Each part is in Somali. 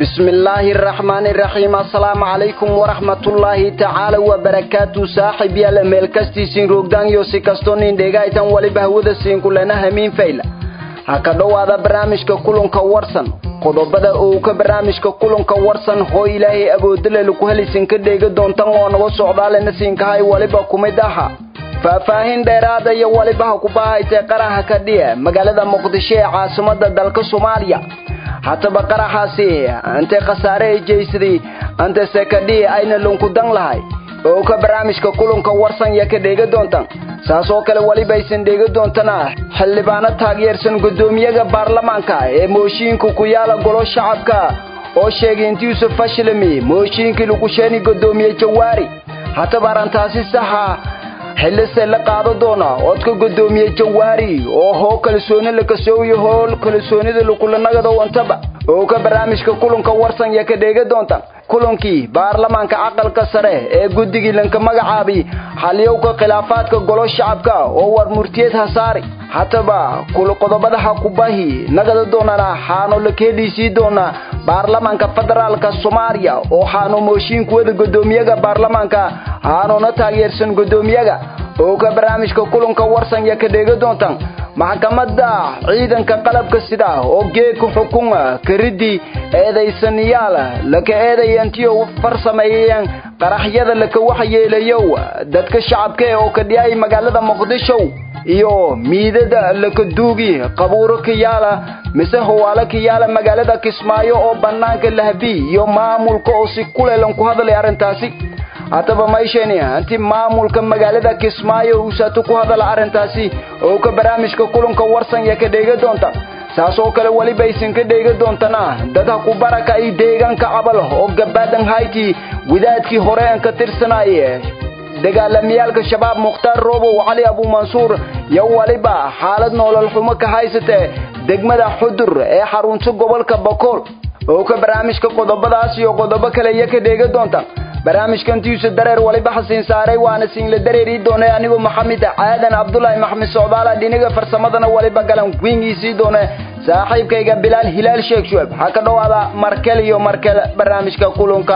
bismillaahi araxmaani iraxiim assalaamu calaykum waraxmatullaahi tacaala wabarakaatu saaxib yaala meel kastiisiin roogdaanyo si kastoo nin dheegaytan waliba hawada siinkulena hamiin fayla ha ka dhowaada barnaamijka kulanka warsan qodobada uu ka barnaamijka kulanka warsan hoo ilaahay awoodale laku helisinka dheega doontan oo naga socdaalena siinkahay waliba kumid aha faahfaahin dheeraada iyo waliba ha kubahaytee qaraha ka dhiya magaalada muqdisho ee caasimada dalka soomaaliya hataba qaraxaasi intay khasaare ay jeysaday anta sekadhii ayna lunkudan lahay oo ka barnaamijka kulanka warsan ya ka dheega doontan saas oo kale weliba aysan dheega doontana xildhibaano taageersan guddoomiyaga baarlamaanka ee mooshiinka ku yaala golo shacabka oo sheegay inti yuusuf fashilmi mooshiinkii lagu sheeni guddoomiye jawaari hataba arrintaasi saxa xillise la qaado doona codka guddoomiye jawaari oo hoo kalsooni la kasooyo hool kalsoonida lakulanagado wantaba oo ka barnaamijka kulanka warsan ya ka dheega doonta kulankii baarlamaanka aqalka sare ee guddigii lanka magacaabi xaliyowka khilaafaadka golo shacabka oo war murtiyeed hasaari hataba kula qodobada ha kubahi nagada doonana xaano la keedhiisii doona baarlamaanka federaalka soomaaliya oo xaano mooshiinkuwada guddoomiyaga baarlamaanka haanoona taageersan guddoomiyaga oo ka barnaamijka kulanka warsan ya ka dheega doontan maxkamadda ciidanka qalabka sida oo geedka xukuma karidii eedaysanayaal laka eedayantiyo farsameeyeen qaraxyada laka waxyeelayow dadka shacabka oo ka dhiyay magaalada muqdisho iyo miidada laka duugi qabuuro ka yaala mise hawaalo ka yaala magaalada kismaayo oo bannaanka lahabi iyo maamulka oo si kuleelan ku hadlay arrintaasi haddaba mayshani inti maamulka magaalada kismaayo uusato ku hadala arrintaasi oo ka barnaamijka kulanka warsan ya ka dheega doonta saas oo kale weliba aysan ka dheega doontana dad ha ku baraka ay deegaanka cabal oo gabaadan hayti wadaadkii hore aan ka tirsanaaye dagaalamiyaalka shabaab mukhtaar roobow cali abuumansuur iyo weliba xaalad noolol xumo ka haysatee degmada xudur ee xarunta gobolka bakool oo ka barnaamijka qodobadaas iyo qodobo kale iyo ka dheega doonta barnaamijkantiisa dareer waliba xasiin saaray waana siinla dareerii doonay anigoo maxamed caadan cabdulaahi maxmed socdaala dhiniga farsamadana waliba galan wingiisii doone saaxiibkayga bilaal hilaal sheekh shueb ha ka dhowaada markel iyo markel barnaamijka kulanka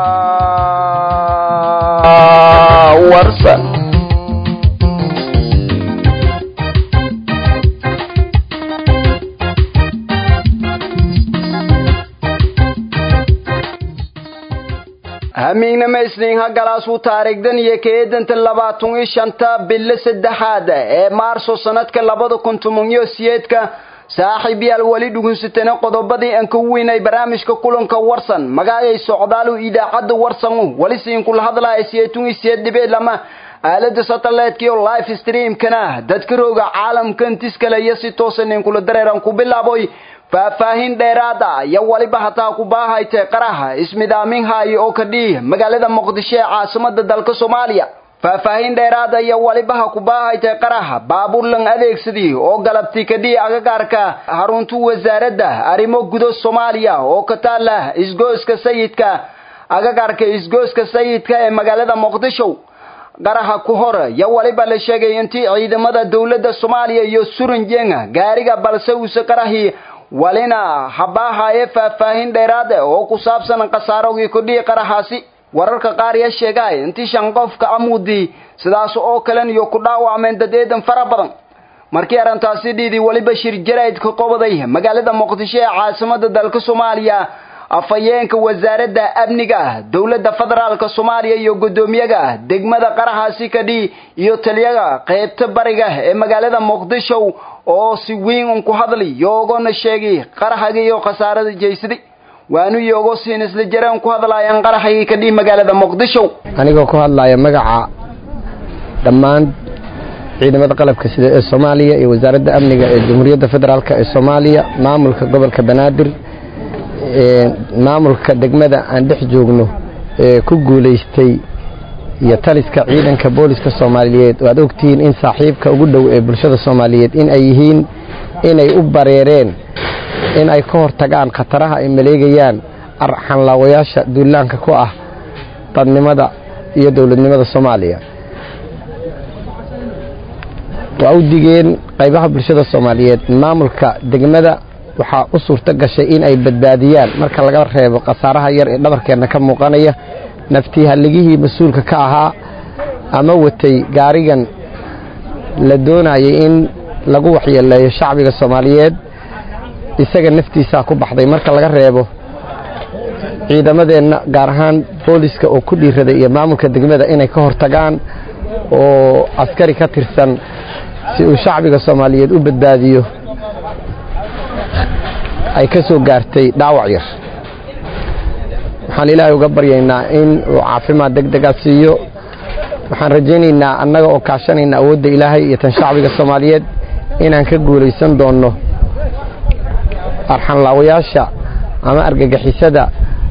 warsan hamiignama isniin ha galaasuu taariikhdan iyo keedanta labaatan iyo shanta bilo saddexaad ee maarso sanadka labada kun toban iyo siyeedka saaxiib yaal weli dhugunsatana qodobadii aan ka weynay barnaamijka kulanka warsan magacay socdaalu idaacadda warsan weli siinkula hadlaya siyeetun iyo siyeed dhibeed lama aalada satellite iyo live streamkana dadka rooga caalamka intiskale iyo si toosan inkula dareeran ku bilaaboy faahfaahin dheeraada iyo waliba hataa ku baahaytee qaraha ismidaamin haayo oo ka dhii magaalada muqdisho ee caasimada dalka soomaaliya faahfaahin dheeraada iyo waliba ha ku baahaytee qaraha baabuurlan adeegsadii oo galabti ka dhii agagaarka harunta wasaaradda arrimo gudo soomaaliya oo ka taala isgooska sayidka agagaarka isgooska sayidka ee magaalada muqdisho qaraha ku hor iyo waliba la sheegay intii ciidamada dowladda soomaaliya iyo suranjenga gaariga balse uuse qarahii walina habaahaye faahfaahin dheeraade oo ku saabsan khasaarogii kudhii qarahaasi wararka qaar ya sheegay intii shan qofka amuudii sidaas oo kalen iyo ku dhaawacmeen dad eedan fara badan markii arrintaasi dhiidii weliba shir jarayd ka qobaday magaalada muqdisho ee caasimada dalka soomaaliya afhayeenka wasaaradda amniga dowladda federaalka soomaaliya iyo guddoomiyaga degmada qarahaasi kadhii iyo taliyaga qaybta bariga ee magaalada muqdisho oo si weyn un ku hadli yoogona sheegay qaraxagii iyo khasaarada jeysaday waanu yoogo siin isla jareen ku hadlaayaan qaraxagii kadhii magaalada muqdisho anigoo ku hadlaya magaca dhammaan ciidamada qalabka sida ee soomaaliya iyo wasaaradda amniga ee jamhuuriyadda federaalk ee soomaaliya maamulka gobolka banaadir maamulka degmada aan dhex joogno ee ku guulaystay iyo taliska ciidanka booliska soomaaliyeed oo aad ogtihiin in saaxiibka ugu dhow ee bulshada soomaaliyeed in ay yihiin inay u bareereen in ay ka hortagaan khataraha ay maleegayaan xanlaawayaasha duulaanka ku ah dadnimada iyo dowladnimada soomaaliya waa u digeen qaybaha bulshada soomaaliyeed maamulka degmada waxaa u suurto gashay in ay badbaadiyaan marka laga reebo khasaaraha yar ee dhabarkeenna ka muuqanaya naftii halligihii mas-uulka ka ahaa ama watay gaarigan la doonayay in lagu waxyeeleeyo shacbiga soomaaliyeed isaga naftiisaa ku baxday marka laga reebo ciidamadeenna gaar ahaan booliska oo ku dhiiraday iyo maamulka degmada inay ka hortagaan oo askari ka tirsan si uu shacbiga soomaaliyeed u badbaadiyo ay ka soo gaartay dhaawac yar waxaan ilaahay uga baryaynaa in uu caafimaad deg dega siiyo waxaan rajaynaynaa annaga oo kaashanayna awoodda ilaahay iyo tan shacbiga soomaaliyeed inaan ka guulaysan doonno arxanlaawayaasha ama argagixisada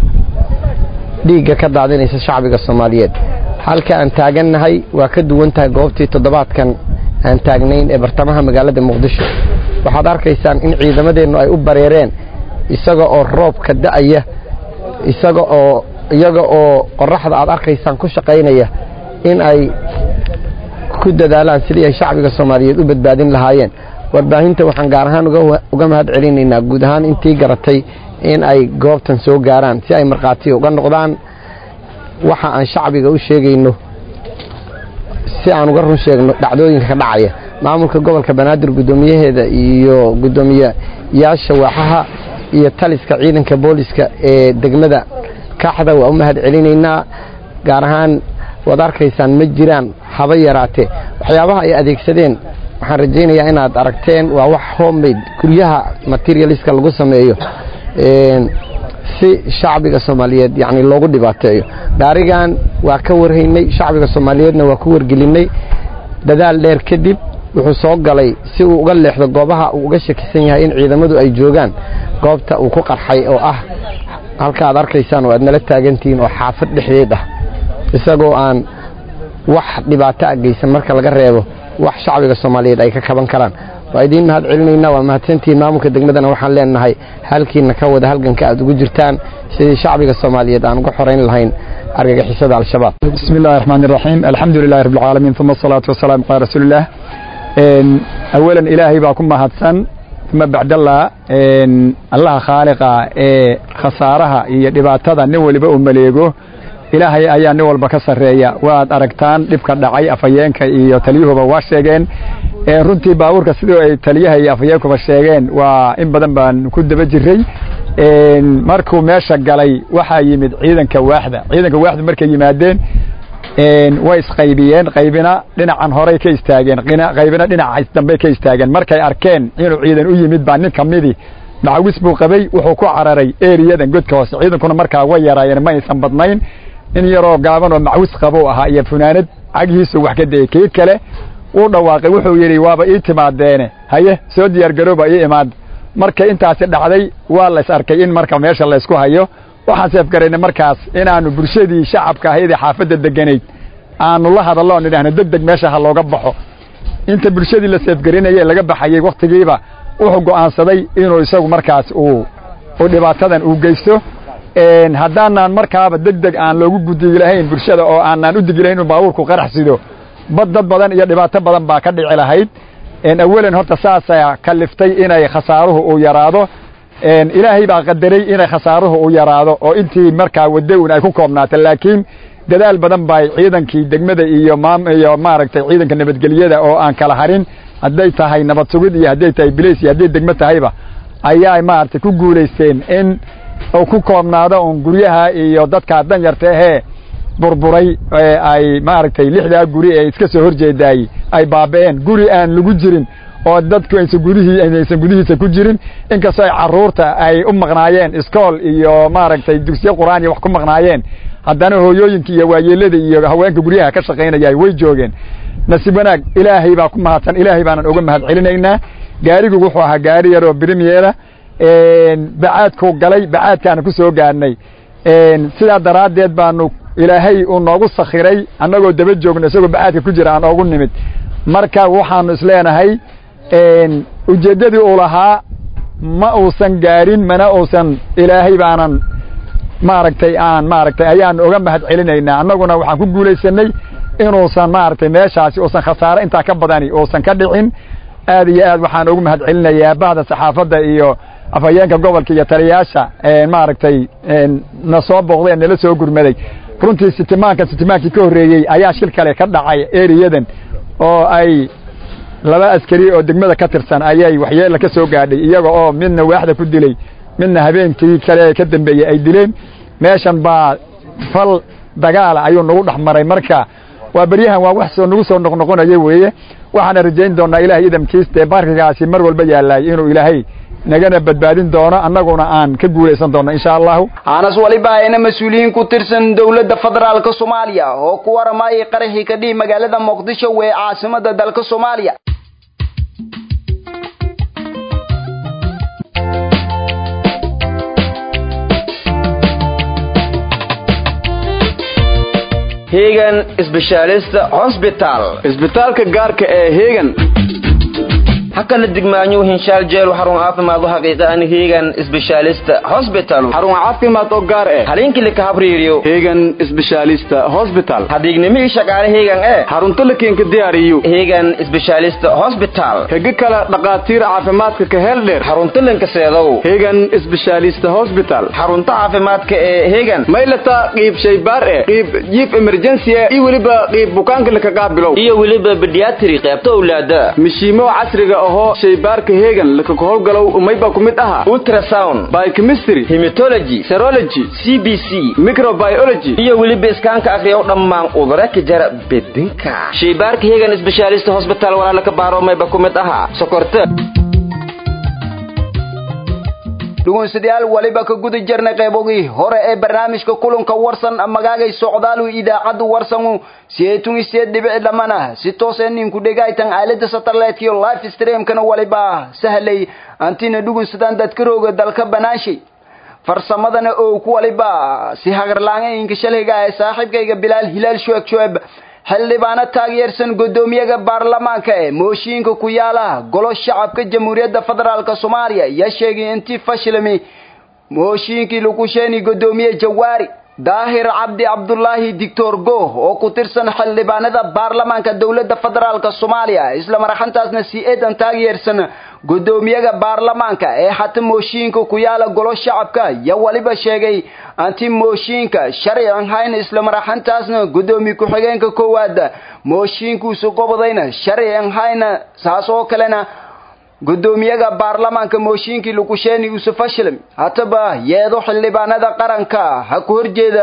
dhiigga ka daadinaysa shacbiga soomaaliyeed halka aan taagannahay waa ka duwan tahay goobtii toddobaadkan aan taagnayn ee bartamaha magaalada muqdisho waxaad arkaysaan in ciidamadeennu ay u bareereen isaga oo roobka da'aya isaga oo iyaga oo qorraxda aad arkaysaan ku shaqaynaya in ay ku dadaalaan sidii ay shacbiga soomaaliyeed u badbaadin lahaayeen warbaahinta waxaan gaar ahaan uga mahad celinaynaa guud ahaan intii garatay in ay goobtan soo gaaraan si ay markhaatiya uga noqdaan waxa aan shacbiga u sheegayno si aan uga run sheegno dhacdooyinka ka dhacaya maamulka gobolka banaadir guddoomiyaheeda iyo guddoomiyeyaasha waaxaha iyo taliska ciidanka booliska ee degmada kaaxda waa u mahad celinaynaa gaar ahaan waad arkaysaan ma jiraan haba yaraatee waxyaabaha ay adeegsadeen waxaan rajaynayaa inaad aragteen waa wax homemade guryaha materialiska lagu sameeyo si shacbiga soomaaliyeed yani loogu dhibaateeyo gaarigan waa ka warhaynay shacbiga soomaaliyeedna waa ku wargelinay dadaal dheer kadib wuxuu soo galay si uu uga leexdo goobaha uu uga shakisan yahay in ciidamadu ay joogaan goobta uu ku qarxay oo ah halka aad arkaysaan oo aad nala taagantihiin oo xaafad dhexdeed ah isagoo aan wax dhibaato a geysan marka laga reebo wax shacbiga soomaaliyeed ay ka kaban karaan waa idiin mahad celinaynaa waa mahadsantihiin maamulka degmadana waxaan leenahay halkiina ka wada halganka aad ugu jirtaan sidii shacbiga soomaaliyeed aan uga xorayn lahayn argagixisada al-shabaab بسم الله الرحمن الرحيم الحمد لله رب العالمين ثم الصلاة والسلام على رسول الله أولا إلهي باكم مهدسن ثم بعد الله الله خالقا خسارها يدباتها نولي بأو مليقو ilaahay ayaa nin walba ka sarreeya waad aragtaan dhibka dhacay afhayeenka iyo taliyuhuba waa sheegeen runtii baabuurka sidoo ay taliyaha iyo afhayeenkuba sheegeen waa in badan baan ku daba jiray markuu meesha galay waxaa yimid ciidanka waaxda ciidanka waaxda markay yimaadeen way isqaybiyeen qaybina dhinacan horey ka istaageen qaybina dhinaca dambey ka istaageen markay arkeen inuu ciidan u yimid baa nin kamidii macawis buu qabay wuxuu ku cararay eriyadan godka hoose ciidankuna markaa way yaraayeen ma aysan badnayn in yaroo gaaban oo macwis qabou ahaa iyo funaanad cagihiisu wax ka dayey kii kale wuu dhawaaqay wuxuu yidhi waaba ii timaadeene haye soo diyaargarooba ii imaad markay intaasi dhacday waa lays arkay in marka meesha laysku hayo waxaan seefgaraynay markaas inaannu bulshadii shacabka ahayd ee xaafadda deganayd aanu la hadallo on idhaahno deg deg meesha ha looga baxo inta bulshadii la seefgarinayay laga baxayey wakhtigiiba wuxuu go'aansaday inuu isagu markaas uu dhibaatadan uu geysto haddaanaan markaaba deg deg aan loogu gudigi lahayn bulshada oo aanaan u digi lahayn inuu baabuurku qarax sido bad dad badan iyo dhibaato badan baa ka dhici lahayd awalan horta saasaa kaliftay inay khasaaruhu uu yaraado ilaahay baa qadaray inay khasaaruhu uu yaraado oo intii markaa wadda un ay ku koobnaata laakiin dadaal badan bay ciidankii degmada iyo iyo maaragtay ciidanka nabadgelyada oo aan kala harin hadday tahay nabad sugid iyo hadday tahay bilays iyo hadday degmo tahayba ayaa maaragtay ku guulaysteen in uu ku koobnaado un guryaha iyo dadkaa danyarta ahee burburay ay maaragtay lixdaa guri ee iska soo horjeedaayey ay baaba'een guri aan lagu jirin oo dadku aysan gudihii aysan gudihiisa ku jirin inkastoo ay carruurta ay u maqnaayeen iskool iyo maaragtay dugsiyo qur'aan iyo wax ku maqnaayeen haddana hooyooyinka iyo waayeelada iyo haweenka guryaha ka shaqaynaya way joogeen nasiib wanaag ilaahay baa ku mahadsan ilaahay baanan uga mahad celinaynaa gaarigu wuxuu ahaa gaari yaroo brimiera bacaadkuu galay bacaadkaana ku soo gaarnay sidaa daraaddeed baanu ilaahay uu noogu sakhiray annagoo daba joogno isagoo bacaadka ku jira aan oogu nimid marka waxaanu isleenahay ujeeddadii uu lahaa ma uusan gaarin mana uusan ilaahay baanan maaragtay aan maaragtay ayaanu uga mahad celinaynaa annaguna waxaan ku guulaysanay inuusan maaragtay meeshaasi uusan khasaare intaa ka badani uusan ka dhicin aad iyo aad waxaan ugu mahad celinayaa bahda saxaafadda iyo afhayeenka gobolka iyo taliyayaasha maaragtay na soo booqday nala soo gurmaday runtii sitimaanka sitimaankii ka horreeyey ayaa shil kale ka dhacay eriyadan oo ay laba askari oo degmada ka tirsan ayay waxyeella ka soo gaadhay iyaga oo midna waaxda ku dilay midna habeenkii kale ka dambeeyey ay dileen meeshan baa fal dagaala ayuu nagu dhex maray marka waa beryahan waa wax soo nagu soo noqnoqonaya weeye waxaana rajayn doonaa ilahay idamkiiste barkigaasi mar walba yaalaay inuu ilaahay nagana badbaadin doono annaguna aan ka guulaysan doono insha allahu anas waliba ayna mas-uuliyiin ku tirsan dowladda federaalka soomaaliya oo ku waramayay qaraxii ka dhihi magaalada muqdisho wee caasimada dalka soomaaliya hegan specialist hospital isbitaalka gaarka ee hegan hakana digmaanyo hinshaal jeel xarun caafimaad oo xaqiiqan hegan specialist hospital xarun caafimaad oo gaar ah halinkii la kahabriiriyo hegan specialist hospital hadiignimi shaqaale hegan ee xarunta la keenka diyaariyo hegan specialist hospital hege kale dhaqaatiir caafimaadka ka heel dheer xarunta lankaseedow hegan specialist hospital xarunta caafimaadka ee hegan maylata qiib shaybaar eh qiib jiif emergency eh iyo weliba qiib bukaanka laka qaabilow iyo weliba pediatry qaybta awlaada mishiimo casriga ahoo shaybaarka hegan laka howlgalow umayba ku mid aha ultrasound biochemistry hematology serology c b c microbiology iyo weliba iskaanka akhriyow dhammaan cudurro ka jara bedinka shaybaarka hegan specialist hospital walaala ka baaro mayba ku mid aha sokorta dhugunsidayaal waliba ka guda jirnay qaybogii hore ee barnaamijka kulanka warsan magaagay socdaalu idaacadda warsanu siyeetun isiyeed dhibici dhamana si toos ee ninku dhegaytan aalada satellite iyo live streamkana waliba sahlay antina dhugunsadaan dadka rooga dalka banaanshay farsamadana oo ku waliba si hagarlaangayinka shalayga ee saaxiibkayga bilaal hilaal shueg shueb xildhibaano taageersan guddoomiyaha baarlamaanka ee mooshiinka ku yaala golo shacabka jamhuuriyadda federaalk soomaaliya yaa sheegay intii fashilmi mooshiinkii lagu sheeni guddoomiye jawaari daahir cabdi cabdulaahi dictor gooh oo ku tirsan xildhibaanada baarlamaanka dowladda federaalk soomaaliya isla maraxantaasna si eedan taageersan guddoomiyaha baarlamaanka ee hata mooshiinka ku yaala golo shacabka yaa waliba sheegay anti mooshiinka sharcian hayna isla maraxantaasna guddoomiye ku-xigeenka koowaad mooshiinkuusu qobodayna sharcian hayna saas oo kalena guddoomiyaha baarlamaanka mooshiinkii lukusheeni uuse fashilm hataba yeedo xildhibaanada qaranka ha ku horjeeda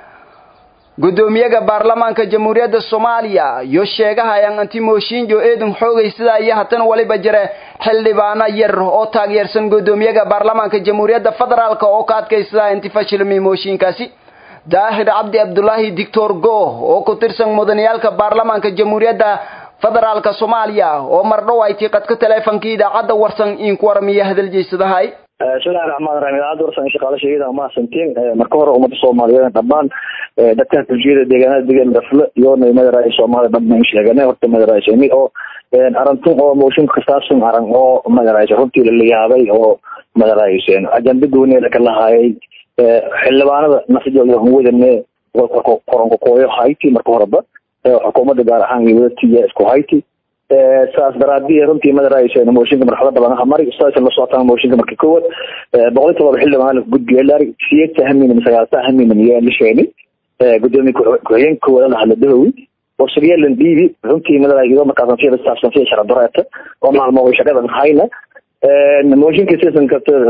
guddoomiyaha baarlamaanka jamhuuriyadda soomaaliya iyo sheegahayaan anti mooshiinjo eedan xoogay sidaa iyo hatana waliba jira xildhibaano yar oo taageersan guddoomiyaha baarlamaanka jamhuuriyadda federaalk oo ka adkaysadaa inti fashilmi mooshiinkaasi daahir cabdi cabdulaahi dictor gooh oo ku tirsan mudaniyaalka baarlamaanka jamhuuriyadda federaalka soomaaliya oo mardhow ay tiiqadka teleefonkii idaacadda warsan in ku waramiya hadaljeysadahay bismillahi raxmaan raxiim idaacadda warsan shaqaale sheegida mahadsantiin marka hore ummadda soomaaliyeed dhammaan dadka bulshiyada deegaanada degan dafle iyo madaraay soomaalida dhammaan sheegane horta madaraayshani oo arantun oo mooshinka kasaabsan aran oo madaraaysa runtii la yaabay oo madaraaysen ajanda gooniya ka lahaayay xildhibaanada nasijoda wadane qoranka kooyo hayti marka horeba xukuumadda gaar ahaan iyo wadatiya isku hayti saas daraadii runtii madaraaysen mooshinka marxalada badan aha mari saas la socotaan mooshinka marka kowaad boqol iyo todoba xildhibaan gudbiya laari siyeedta haminan sagaalta haminan yaa la sheegay gudoomiye ku-xigeenka koowaad la hadla dahowi oo siryeelan dhiibi runtii madaraay iyadoo markaasan sida saabsan sida sharadoreeta oo maalmo shaqadan hayna mooshinka sisan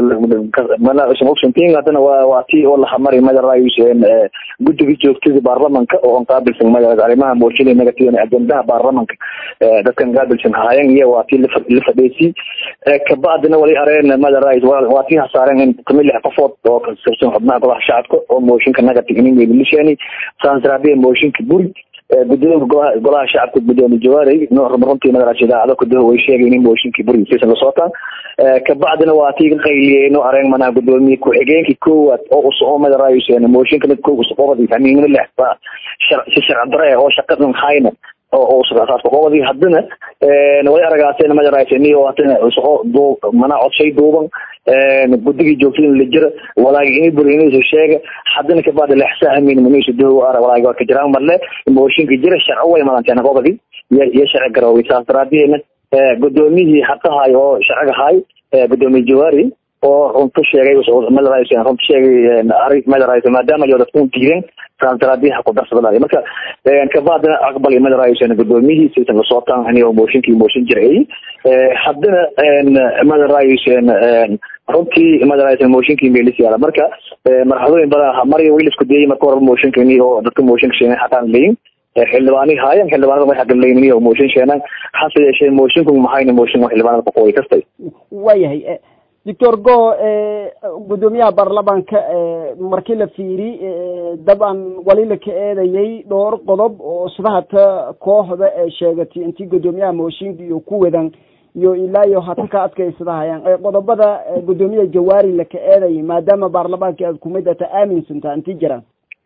kartaogsantiin haddana waa waa tii oo lahamari madaraaysen guddiga joogtada baarlamanka oo an qaabilsan madara arrimaha mooshin negative ajendaha baarlamanka dadkan qaabilsan haayeen iyo waa tii la fadheysii kabacdina wali areen madaraay waa tii hasaareen in kumi lix qofood oo kasirsan xubnaha golaha shacabka oo mooshinka negative inin lishani saas daraabiya mooshinka buri gudoomiya golaha golaha shacabka gudoomiye jawaarey runtii madaraas idaacado kudaho way sheegay in mooshinkii buri sisan la socotaan kabacdina waa tii ka qayliyeen oo areen manaa gudoomiye ku-xigeenkii koowaad oo usoo madaraaysen mooshinka mid kow usqobadi hamiinimo lix si sharci dare oo shaqadan hayna oo usaaska qobadi haddana way aragaaseen madaraaysen oo hadana usoo duu manaa codshay duuban guddigii joogtada la jira walaagi ini buri inuusa sheega haddana kabacdi lexsa hamiinimo inuusa dahow ara walaagi waa ka jiraan marle mooshinka jira sharci way madanteen qobadi iyo sharci garooway saas daraadeena gudoomiyihii xaqahay oo sharciga hay gudoomiye jawaari oo runta sheegay madarays runta sheegay ari madarays maadaama yo dadku diidan transradiha ku darsadanayo marka kabaadina aqbal iyo madarays gudoomiyihii sisan lasoo taanhaniyo mooshinkii mooshin jiray haddana madarays runtii madarays mooshinkii meelis yaala marka marxadooyin badan mari wiil isku dayay marka horeba mooshinkani oo dadka mooshinka sheegay xataan leyin xildhibaani haayeen xildhibaanada waxay hadlaynin oo mooshin sheenaan hase yeeshee moosinku maxayna mooshin oo xildhibaanada kuqooy kastay waayahay doctor go gudoomiyaha baarlamaanka markii la fiiri dabcan wali la ka eedayay dhowr qodob oo sidahata kooxda ee sheegatay intii gudoomiyaha mooshinka iyo ku wadan iyo ilaa iyo hata ka adkaysadahayaan qodobada gudoomiyaha jawaari la ka eedayay maadaama baarlamaanka aad kumid ata aaminsantaa intii jiraan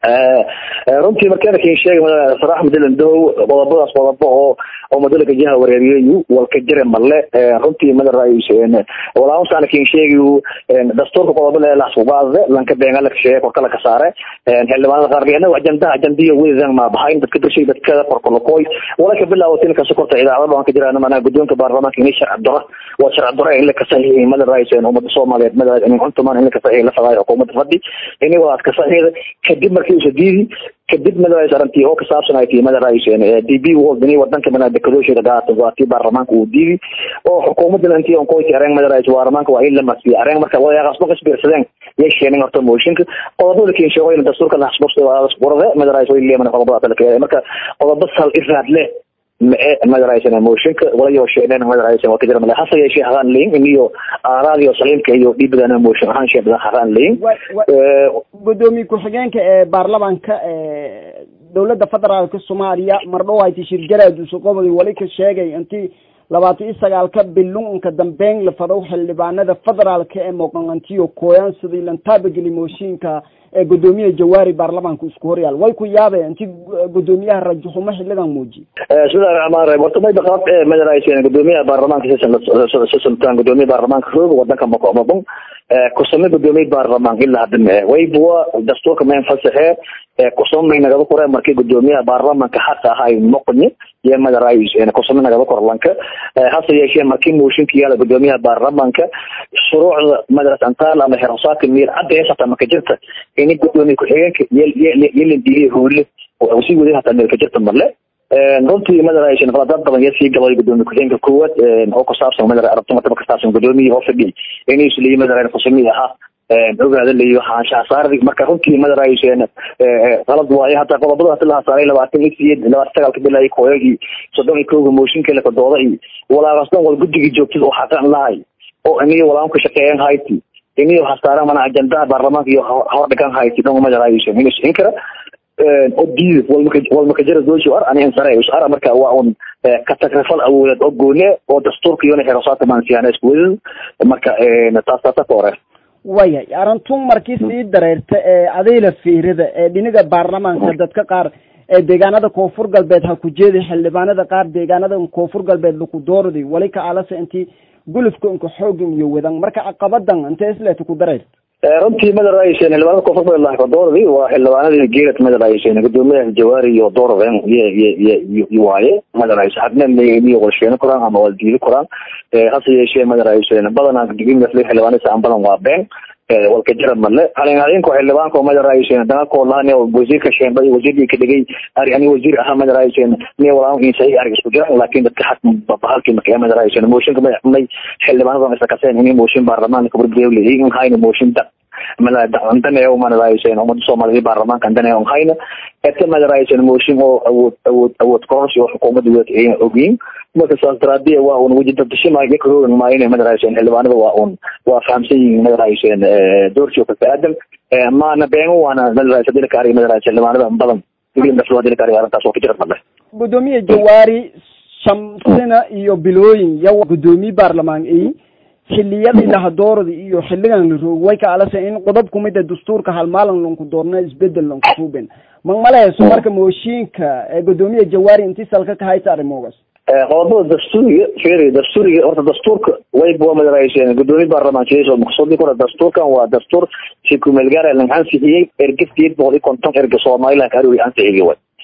runtii markeenakin sheegay sarax madalan dow qodobadaas qodobo oo oo madalaka jiha wareeriyayu walka jire male runtii madarays walauntaana kin sheegayu dastuurka qodobo le laskugaade lanka beenga laka sheegay korka laka saare xildhibaanada qaar anaga ajandaha ajandiya wedan ma bahayn dadka dashay dadka korkolokoy walaka bilaawatin ka sokorta idaacada baan ka jiraan mana gudoonka baarlamaanka inay sharci daro waa sharci daro in la kasaxiixay madarays ummada soomaaliyeed madarays in cuntuman in la kasaxiixay la fadaayo xukuumadda fadhi ini walaad kasaxiixda kadib markii usadidi kadib madarays arrintii oo kasaabsan ay tii madarays d b world ini wadanka mana dekadooshida gaata waa tii baarlamaanka uu diidi oo xukuumadda intii on koyti areen madarays baarlamaanka waa in la masiyo areen marka wadaaqasba kasbiirsadeen yay sheeneen horta mooshinka qodobada kin sheego in dastuurka la xasbusqurade madarays way leeman qodobada talaka marka qodobo sal iraad leh mae madaraysan mooshinka walayo sheeneen madaraysan waa kajira male hase yeeshee hagaan leyin iniyo aaraadiyo saliimka iyo dhiibadana mooshin ahaan shee badan hagaan leyin gudoomiye ku-xigeenka ee baarlamaanka dowladda federaalka soomaaliya mardhow hayti shirgalaad usuqobadi wali ka sheegay intii labaatan iyo sagaalka bilunka dambeyn la fadow xildhibaanada federaalka ee mooqanqantiyo kooyaan sidii lantaabageli mooshinka ee gudoomiyaha jawaari baarlamaanka isku horyaal way ku yaabeen intii gudoomiyaha rajaxumo xiligan muuji bismillahi raxmaan raxiim horta mayba qaab ee madaraysen gudoomiyaha baarlamaanka sisultaan gudoomiyaha baarlamaanka roog wadanka makomabon kusame gudoomiye baarlamaan ilaa hadda mee waybuwa dastuurka mayn fasaxe kusame nagaba kore markii gudoomiyaha baarlamaanka xaqa ahay moqni iyo madarais kusame nagaba kor lanka hase yeeshee markii mooshinka yaala gudoomiyaha baarlamaanka shuruucda madras antaal ama xerosaaka miir cadda heesata maka jirta ini gudoomiye ku-xigeenka yelin diidiya hoole sii wadin hataa meel ka jirta male runtii madarays qaladaad badan yaa sii galay gudoomiye ku-xigeenka koowaad oo ku saabsan madara arabtumata kastaabsan gudoomiye oo fadhi inay isleeyi madara kusami ahaa ogaada leeyo hanshahasaardi marka runtii madarays qalad waaye hataa qodobada hati laha saaray labaatan iyo siyeed labaatan sagaalka bilaay kooyagii soddon iyo kowga mooshinka la kadooda iyo walaaqasdan wal guddigii joogtada oo xaqan lahay oo iniyo walaam ka shaqeeyan hayti iniyo hasaara mana ajandaha baarlamaanka iyo hordhigan hayti dhan madarays inis inkara oo diida walmakajara doosho ar ani insare ar marka waa un katagrifal awoodeed oo goone oo dastuurka iyona xerosaata maansiyaana isku wadin marka taas taasa ka hore wayahay arintun markii sii dareerta ee adayla fiirida ee dhiniga baarlamaanka dadka qaar ee deegaanada koonfur galbeed ha ku jeeday xildhibaanada qaar deegaanada koonfur galbeed laku doorday wali ka alasa intii gulufka inka xoogin iyo wadan marka caqabadan intee isleeta ku dareerta runtii madaraysen xildhibaanada koonfur galbeed laha dooradi waa xildhibaanadii geelad madaraysen gudoomiyaha jawaari iyo doorden y waaye madarays hadna miyo walsheeno koraan ama wal diidi koraan hase yeeshee madaraysen badanaa digimafle xildhibaanada aan badan waa been walka jira male halin halinko xildhibaanko madaraysen dagakoo lahan wasiirka sheemba wasiirkii ka dhigay ari ani wasiir ahaa madaraysen miya walaan insai arig isku jiran laakin dadka xaq bahalkii marka madaraysen mooshinka madaxmay xildhibaanada isa kaseen ini mooshin baarlamaanka burbrewle in hayna mooshin da daneeyo madaraysen umada soomaaliya baarlamaanka daneeyo hayna eta madaraysen mooshin oo awood awood awood kororsi oo xukuumadda wada ayna ogeyn marka saas daraadiya waa un weji dadashima yakaroogan maayina madaraysen xildhibaanada waa un waa fahamsan yihiin madaraysen doorsi kasta aadan maana beengo waana madaraysa dilka ari madaraysen xildhibaanada badan digimdhaflaa dilka ari arrintaas oo ka jira male gudoomiye jawaari shamsina iyo bilooyin yawa gudoomiye baarlamaan ay xiliyadii lahadoorada iyo xiligan la roog way ka alasa in qodob kumida dastuurka halmaalan lanku doorna isbedel lanku suuben magmalehayso marka mooshiinka gudoomiye jawaari intii salka ka haysa arrimoogaas qodobada dastuuriga feri dastuuriga horta dastuurka wayba waa madaraysen gudoomiye baarlamaanka maqsuudi kura dastuurkan waa dastuur si kumeelgaara lang ansixiyey erga sideed boqol iyo konton erga somaliland aruri ansixiyey way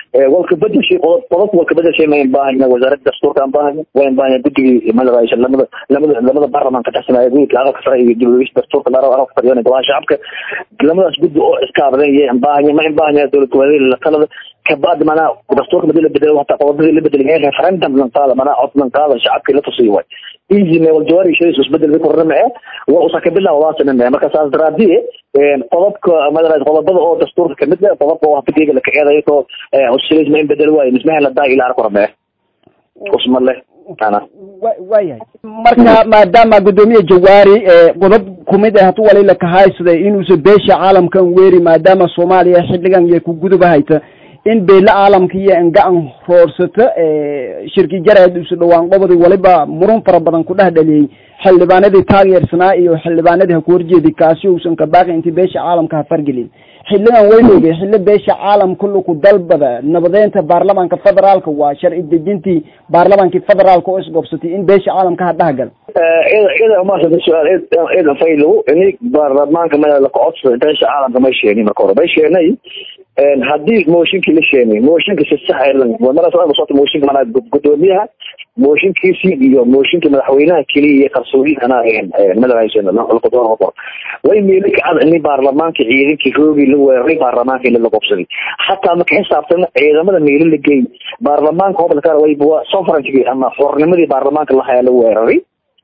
walka bedelshay qodobka walka bedelshay mayn baahanya wasaaradda dastuurka aan baahanya wayn baahanya guddigii madaraaysa lamada lamada lamada baarlamaanka taxsanaya guddiga aqalka sare iyo dibulogis dastuurka laaro aqalka fadhiyana golaha shacabka lamadaas guddi oo iskaabadan iyo baahanya ma in baahanya dowlad goboleedyada talada kabacdi manaa dastuurka madii la bedelo hataa qodobadii la bedeli referendum lan qaada manaa cod lan qaada shacabkii la tusiyo way easy me wal jawaari shayis isbedel bi korna mee waa usa ka bilaw waasana mee marka saas daraadii qodobka madaraaysa qodobada oo dastuurka kamid ah qodobka oo hafidiga la kaceedayo to usilis ma in bedel waayo mismaha la daa ilaa arkora mee usma leh ana waayahay marka maadaama guddoomiye jawaari qodob kumid ah hatu walila kahaysaday inuusa beesha caalamkan weeri maadaama soomaaliya xilligan iyo ku gudubahayta in beela caalamka iyo enga-an roorsata shirki jareed isu dhawaan qobodi waliba murun fara badan ku dhex dhaliyey xildhibaanadii taageersanaa iyo xildhibaanadii ha ku horjeedi kaasi uusan ka baaqi intii beesha caalamka ha fargelin xilligan weynoge xilli beesha caalamka luku dalbada nabadeynta baarlamaanka federaalka waa sharci dejintii baarlamaankii federaalka oo isgobsatay in beesha caalamka ha dhahgal ida umaasanta su-aal idan faylow ini baarlamaanka mada la kocodsa beesha caalamka may sheeni marka hore may sheenay haddii mooshinkii la sheenay mooshinka si sax marasota mooshinka manaa gudoomiyaha mooshinkiisii iyo mooshinka madaxweynaha keliya iyo qarsoodiihana madahaysenqor way meeli kacad ini baarlamaanka ciidankii roogii la weeraray baarlamaanka la qobsaday xataa marka xisaabtana ciidamada meeli la geey baarlamaanka hobalka way sovereignty ama xornimadii baarlamaanka lahayaa la weeraray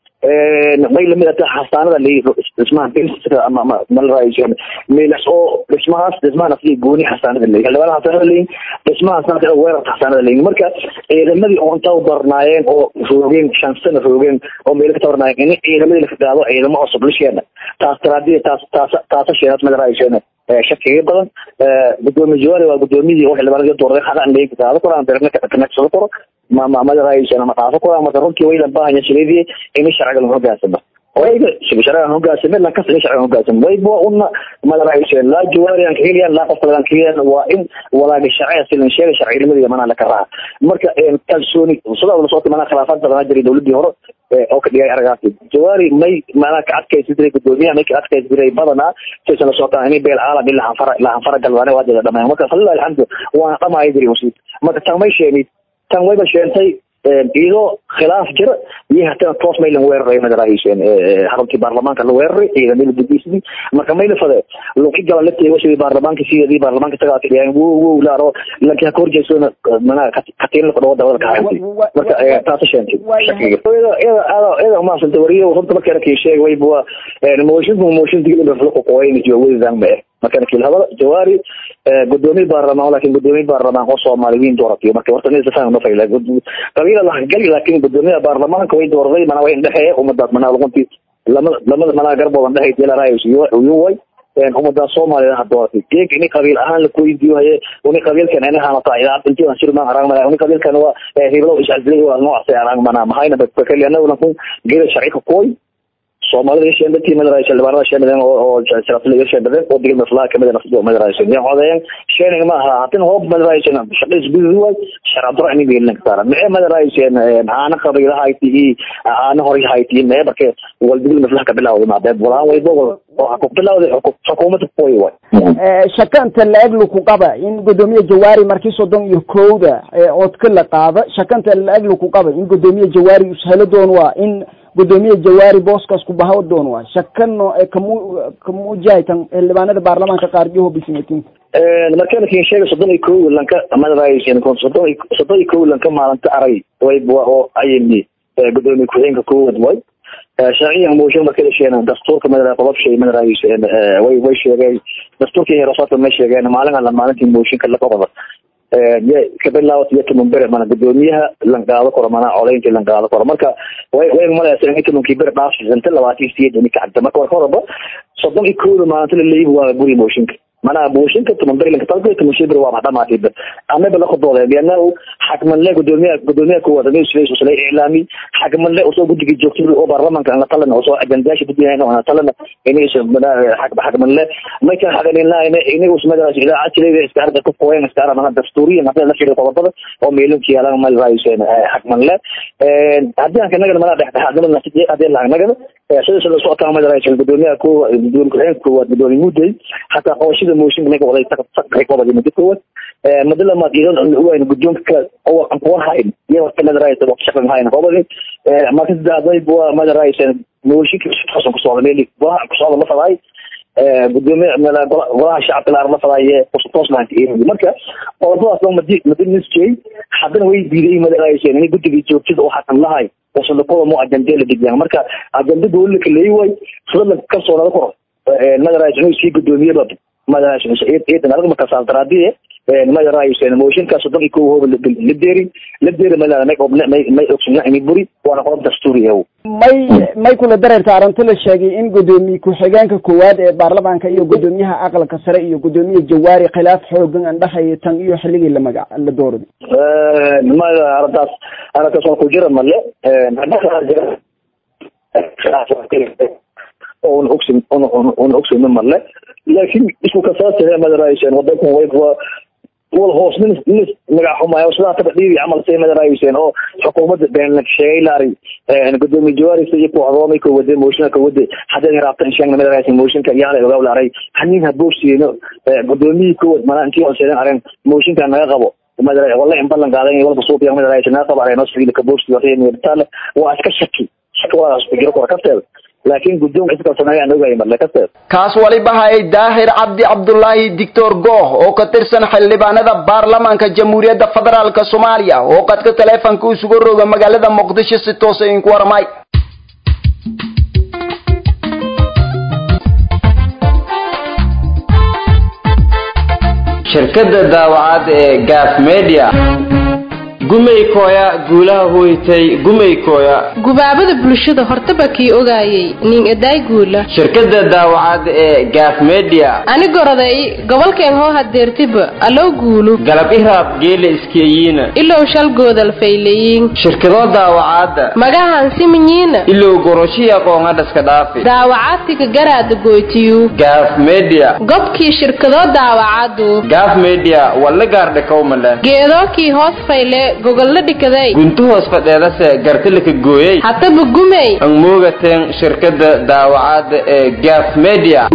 may lamid ata xasaanada dhismaha ama malaraaysan meelas oo dhismahaas dhismahaas iyo gooni xasaanada leeyihin xildhibaan xasaanada leeyihin dhismahaasna weerarka xasaanada leeyihin marka ciidamadii oo inta darnaayeen oo roogeen shan sano roogeen oo meelo ka tabarnaayeen in ciidamadii la kagaado ciidamo cusub la sheena taas taraadiya taas taas taasa sheenaad malaraaysan shakiga badan gudoomiye jawaari waa gudoomiyadii oo xildhibaanadii doorday xaqan leeyin kagaado koraan beerna kanagsado koro ma ma madaraaysan ma dhaafo koro marka runtii waylan baahanya shireedii in sharciga la hogaansamo wayga sharciga hogaansamo la kas in sharciga hogaansamo wayba una madaraaysan la jawaari aan keliyan la qof kale aan keliyan waa in walaaga sharciga silan sheega sharciimadii mana la karaa marka kalsooni sida la soo timana khilaafaad badan jiray dawladii hore oo ka dhigay aragaasi jawaari may mana ka adkaysi jiray gudoomiyaha may ka adkaysi jiray badanaa saysan la socotaan inay beel caalam ilaa anfara ilaa anfara galwaane waa jeda dhamaan marka falilah alxamdu waana dhamaaya jiray wasiid marka tan may sheegay tan wayba sheentay iyadoo khilaaf jira iyo hatana toos maylan weeraray madarahiiseen xaruntii baarlamaanka la weeraray ciidamada gudiisdii marka mayla fade luqi galan la teego sidii baarlamaanka sidii baarlamaanka tagaa kadhiyaan wow wow laaro lanki haka horjeedsona mana katiin laka dhawo dawada kahaynti marka taasa sheentay shakiga iyada umaasanta wariyo runta markeena kii sheeg wayba moshinku mooshin digilba fluqu qoyn joogwadaan ma eh markana kilhadada jawaari gudoomiye baarlamaan lakin gudoomiye baarlamaan oo soomaaliyiin dooratiyo marka horta nin safaan ma fayla qabiila lahagali laakin gudoomiyaha baarlamaanka way doorday mana way indhexeeye umadaas mana luquntii lamada lamada manaa garboodan dhexay delarayus uyuway umadaas soomaliya ha dooratay geeg ini qabiil ahaan lakuweydiiyo haye uni qabiilkan inahanata idaacad intii aan sirmaan arang mana uni qabiilkan waa hiblo iscazilay waa noocaas arang mana mahayna bakali anaguna kun geeda sharcika kuway soomaalida sheendadkii madaraaysa xildhibaanada sheendadeen oo sharafle sheendadeen oo digil maslaha kamid nafsado madaraaysa yaa codeeyeen sheening ma aha hatin hoob madaraaysa shaqays gududi way sharcadro ini geelin kasaara mee madaraaysa aana qabiilaha hayti i aana hore hayti mee marke wal digil maslaha kabilawday maabeed walaan waybo oo ku bilawday xukuumadda kuway way shakanta la-eg ku qaba in gudoomiye jawaari markii soddon iyo kowda codka la qaado shakanta la-eg ku qaba in gudoomiye jawaari ushelo doon waa in gudoomiye jawaari booskaas ku bahaw doon waa shakano kamu kamuujahaytan xildhibaanada baarlamaanka qaar iyo hobismatin markana kin sheega soddon iyo kow lanka madaraaysan soddon soddon iyo kow lanka maalinta aray way oo ayni gudoomiye ku-xigeenka koowaad way sharciyan mooshin markay sheegeen dastuurka madara qodob shay madaraaysan way way sheegay dastuurkii heerasooka ma sheegeen maalin alla maalintii mooshinka la qodoba kabilaawat iyo toban bere mana gudoomiyaha lan qaado karo mana codayntii lan qaado karo marka way way malaysa in tobankii bere dhaafsanta labaatan sideed ini kacabta marka war horaba soddon iyo kowda maalinta laleeyihi waa guri mooshinka mana mooshinka toban bere lanka talka toban shay bere waa dhamaatay amaba la qodooday liannahu xakmanle gudoomiyaha gudoomiyaha koowaad amir sulays usla iclaami xakmanle usoo guddigii joogtada oo baarlamanka ana talana usoo ajandayaasha dadweynaha ana talana inis xakmanle maykan xaqaninlaayna inigus madaraas idaacad jilayda iska arda ku qoyen iska arada dastuuriyan hadii la fiiriyo qodobada oo meelunki yaalan mal raayuseen xakmanle haddii aan kanagana malaa dhexdhexaadnimada hadii lahagnagada sidaas la socotaa madaraas gudoomiyaha koowaad gudoomiye ku-xigeenka koowaad gudoomiye mudday hataa qabashada mooshinka ninka waday saqay qobadi muddo koowaad muddo lamaad idan uwayn guddoonka oo aan kuwan hayn iyo waqti madaraas waqti shaqan hayn qobadi marka sadexdayb waa madaraas mooshinka toosan ku socda meel golaha ku socda la fadaay gudoomiye golaha shacabka la la fadaaye toos lahaanta marka qodobadaas loo madi madiniskey haddana way diiday madaraas in guddigii joogtada oo xakan lahay wasadakooda mo ajandee la dejiyaan marka ajanda dowlada kaleeyi way sida kasoo nada koro madaraas inuu sii gudoomiyeba madaraas ciidan adag marka saasdaraadiye madaraas mooshinkaas soddon iyo kow hooba la deeri la deeri madara may may may ogsunna imi buri waana qodob dastuuri ew may may kula dareerta arrinta la sheegay in gudoomiye ku-xigeenka koowaad ee baarlamaanka iyo gudoomiyaha aqalka sare iyo gudoomiye jawaari khilaaf xoogan aan dhexeeya tan iyo xilligii la magac la doorday maya arrintaas arrintaas waa ku jira male una ogsin una ogsin male laakiin isku kasaasahee madaraayiseen wadankan wayba wal hoos nin nin magac xumaayo sidaa taba dhiibi camal say madaraayiseen oo xukuumadda beenlagsheeylari gudoomiye jawaari iyo kuxdoomay ka wade mooshinka ka wade haddii raabtan sheegna madaraayiseen mooshinka yaala ogaa laaray hanin haboogsiino gudoomiyii kowad mana intii hoseedan areen mooshinka naga qabo madara walla in ballan qaadan walba suuqiya madaraayiseen naga qabo areen hoos kaboogsi wareen waa iska shaki shaki waa isku jiro kora kafteeda laakiin guddoonka iskasameeya aan ogahay marle kasteed kaas waliba hayay daahir cabdi cabdulaahi dictor gooh oo ka tirsan xildhibaanada baarlamaanka jamhuuriyadda federaalk soomaaliya oo qadka taleefonka isugu roga magaalada muqdisho si toosa idinku warmay shirkadda daawacad ee gaaf media gumaykooya guulaha hoytay gumaykooya gubaabada bulshada hortaba kii ogaayay nin edaay guula shirkadda daawacad ee gaaf media ani goroday gobolkeen hoo hadeertiba aloo guulu galab iraab geela iskeeyiina ilow shal goodal faylayiin shirkadoo daawacaadda magahan siminyiina ilow goroshiya qoongadhaska dhaafi daawacaadtika garaada goytiyu gaaf media gobkii shirkadoo daawacadu gaaf media walla gaardhakowmale geedookii hoos fayle gogolla dhikaday guntu hoos fadheedase gartilaka gooyey hataba gumey ang moogateen shirkadda daawacaadda ee gaaf media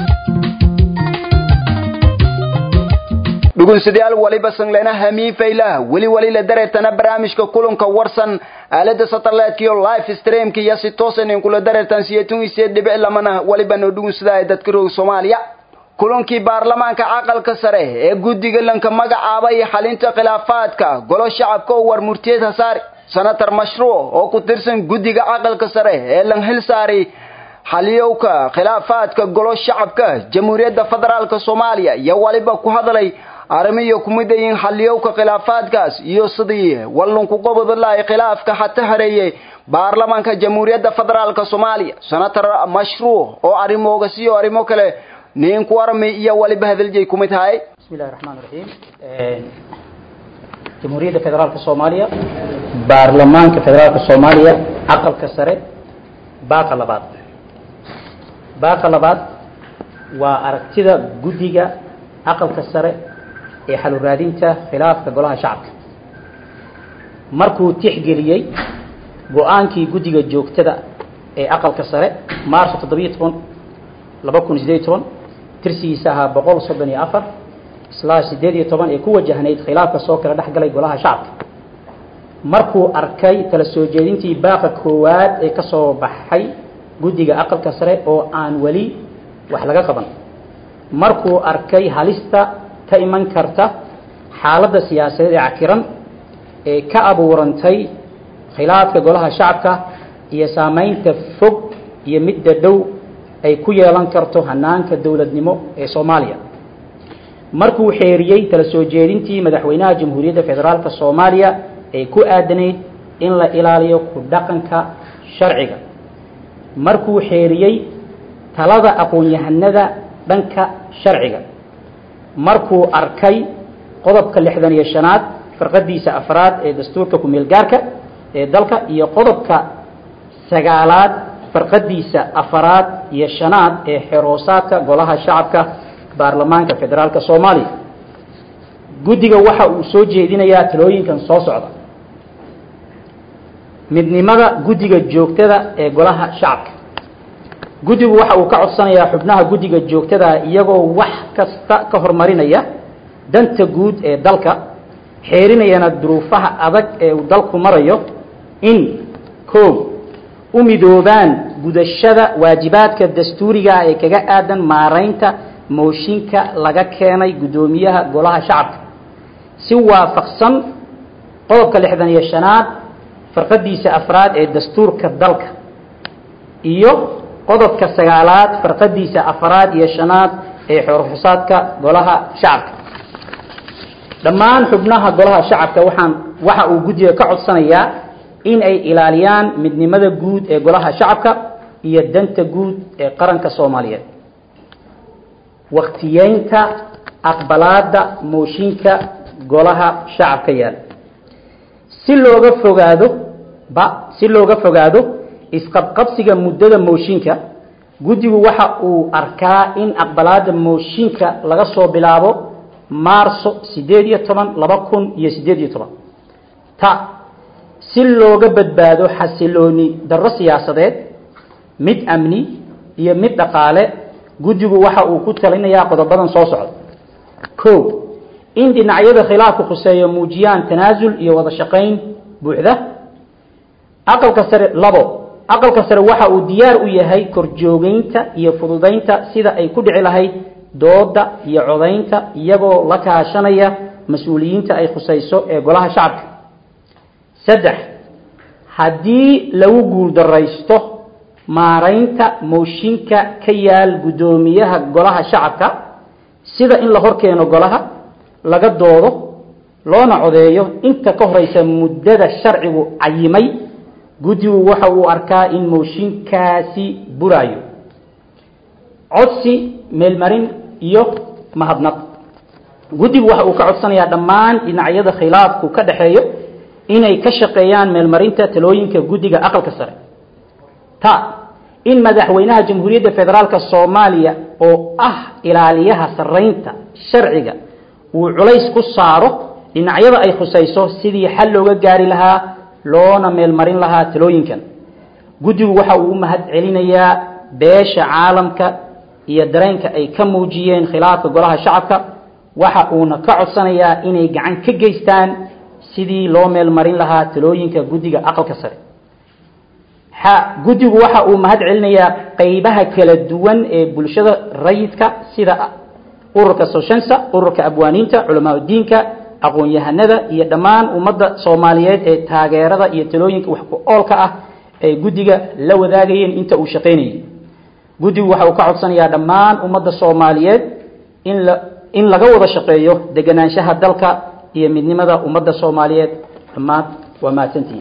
dhugunsidayaal waliba sanglena hamiin faylah weli wali la dareertana barnaamijka kulanka warsan aalada satellite iyo live streamka iyo si toosan in kula dareertan siyatun isee dhibic lamana waliba no dhugunsidaa dadka roog soomaaliya kulankii baarlamaanka aqalka sare ee guddiga lanka magacaabay xalinta khilaafaadka golo shacabka oo war murtiyeed hasaari senator mashruuc oo ku tirsan guddiga aqalka sare ee lan hil saari xaliyowka khilaafaadka golo shacabka jamhuuriyadda federaalk soomaaliya iyo waliba ku hadlay arrimiyo kumidayin xaliyowka khilaafaadkaas iyo sidii wallunku qobodlahay khilaafka hata hareeyey baarlamaanka jamhuuriyadda federaalk soomaaliya senator mashruuc oo arrimooga siyo arrimo kale nin ku warmi iyo waliba hadaljeey kumid tahay بسم الله الرحمن الرحيم جمهورية فدرالك الصومالية برلمان فدرالك الصومالية عقل كسره باقة لباد باقة لباد وأركتدا جديجا عقل كسره حل الرادينتا خلاف كقولها شعب markuu tixgeliyey go-aankii guddiga joogtada ee aqalka sare maarso toddobiyo toban laba kun sideed toban tirsigiisa ahaa boqol soddon iyo afar islaa sideed iyo toban ee ku wajahnayd khilaafka soo kala dhex galay golaha shacabka markuu arkay kala soo jeedintii baaqa koowaad ee ka soo baxay guddiga aqalka sare oo aan weli wax laga qaban markuu arkay halista ka iman karta xaaladda siyaasadeed ee cakiran ee ka abuurantay khilaafka golaha shacabka iyo saamaynta fog iyo midda dhow ay ku yeelan karto hanaanka dowladnimo ee soomaaliya markuu xeeriyey kala soo jeedintii madaxweynaha jamhuuriyadda federaalka soomaaliya ee ku aadanayd in la ilaaliyo ku dhaqanka sharciga markuu xeeriyey talada aqoon-yahanada dhanka sharciga markuu arkay qodobka lixdan iyo shanaad farqadiisa afraad ee dastuurka ku-meel gaarka ee dalka iyo qodobka sagaalaad farqadiisa afaraad iyo shanaad ee xeroosaadka golaha shacabka baarlamaanka federaalka soomaaliya guddiga waxa uu soo jeedinayaa talooyinkan soo socda midnimada guddiga joogtada ee golaha shacabka guddigu waxa uu ka codsanayaa xubnaha guddiga joogtada iyagoo wax kasta ka horumarinaya danta guud ee dalka xeerinayana duruufaha adag ee uu dalku marayo in koow u midoobaan gudashada waajibaadka dastuuriga ee kaga aadan maaraynta mooshinka laga keenay guddoomiyaha golaha shacabka si waafaqsan qodobka lixdan iyo shanaad farqadiisa afraad ee dastuurka dalka iyo qodobka sagaalaad farqadiisa afraad iyo shanaad ee xorxusaadka golaha shacabka dhammaan xubnaha golaha shacabka waxaan waxa uu guddiga ka codsanayaa in ay ilaaliyaan midnimada guud ee golaha shacabka iyo danta guud ee qaranka soomaaliyeed waktiyeynta aqbalaada mooshinka golaha shacabka yaal si looga fogaado ba si looga fogaado isqabqabsiga muddada mooshinka guddigu waxa uu arkaa in aqbalaada mooshinka laga soo bilaabo maarso sideed iyo toban laba kun iyo sideed iyo toban ta si looga badbaado xasilooni darro siyaasadeed mid amni iyo mid dhaqaale guddigu waxa uu ku talinayaa qodobadan soo socda ko in dhinacyada khilaafka khuseeyo muujiyaan tanaasul iyo wada shaqayn buuxda aqalka sare labo aqalka sare waxa uu diyaar u yahay korjoogeynta iyo fududaynta sida ay ku dhici lahayd dooda iyo codaynta iyagoo la kaashanaya mas-uuliyiinta ay khusayso ee golaha shacabka saddex haddii lagu guuldaraysto maaraynta mooshinka ka yaal guddoomiyaha golaha shacabka sida in la horkeeno golaha laga doodo loona codeeyo inta ka horeysa muddada sharcigu cayimay guddigu waxa uu arkaa in mooshinkaasi buraayo codsi meelmarin iyo mahadnaq guddigu waxa uu ka codsanayaa dhammaan dhinacyada khilaafku ka dhexeeyo inay ka shaqeeyaan meelmarinta talooyinka guddiga aqalka sare ta in madaxweynaha jamhuuriyadda federaalka soomaaliya oo ah ilaaliyaha sarreynta sharciga uu culays ku saaro dhinacyada ay khusayso sidii xal looga gaari lahaa loona meelmarin lahaa talooyinkan guddigu waxa uu u mahad celinayaa beesha caalamka iyo dareenka ay ka muujiyeen khilaafka golaha shacabka waxa uuna ka codsanayaa inay gacan ka geystaan sidii loo meelmarin lahaa talooyinka guddiga aqalka sare xa guddigu waxa uu mahad celinayaa qeybaha kala duwan ee bulshada rayidka sida ururka soshensa ururka abwaaniinta culamaa diinka aqoon-yahanada iyo dhammaan ummadda soomaaliyeed ee taageerada iyo talooyinka wax ku oolka ah ay guddiga la wadaagayeen inta uu shaqaynayay guddigu waxa uu ka codsanayaa dhammaan ummadda soomaaliyeed in la in laga wada shaqeeyo deganaanshaha dalka iyo midnimada ummadda soomaaliyeed dhammaan waa mahadsantihiin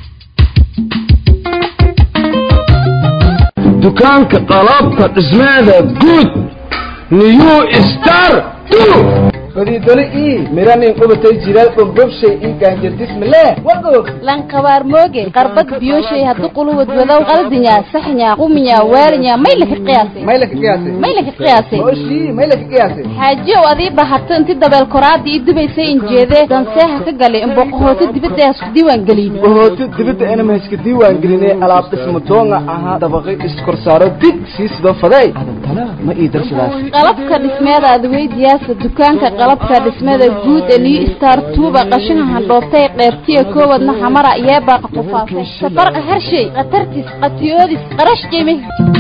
dukaanka qalabka dhismeeda guud new star fadiidole ii miranin qubatay jiral dhulgobshay ii gaanjardismale wagoog lankabaar mooge qarbad biyoshay haddu quluwad wadow qaldinya saxnya quminya waalinya maylaka qiyaasay maylaka qiyaasay maylaka qiyaasay oshii maylaka qiyaasay xaajiyow adii bahato inti dabeel koraada ii dubaysay injeedee danseeha ka galay imboqohooto dibadda hasku diiwaan gelin bohooto dibadda inama haska diiwaan gelinay alaab dhismo doonga ahaa dabaqay iskorsaaro dig sii sidoo faday adantana ma ii darsadaas qalabka dhismeeda adweydiyaasa dukaanka qalabka dhismada guud ee new star tuuba qashinka handhoobtay qeybtiya koowadna xamara yeebaaqa qufaasay safarqa harshay khatartis qatiyoodis qarash qiimi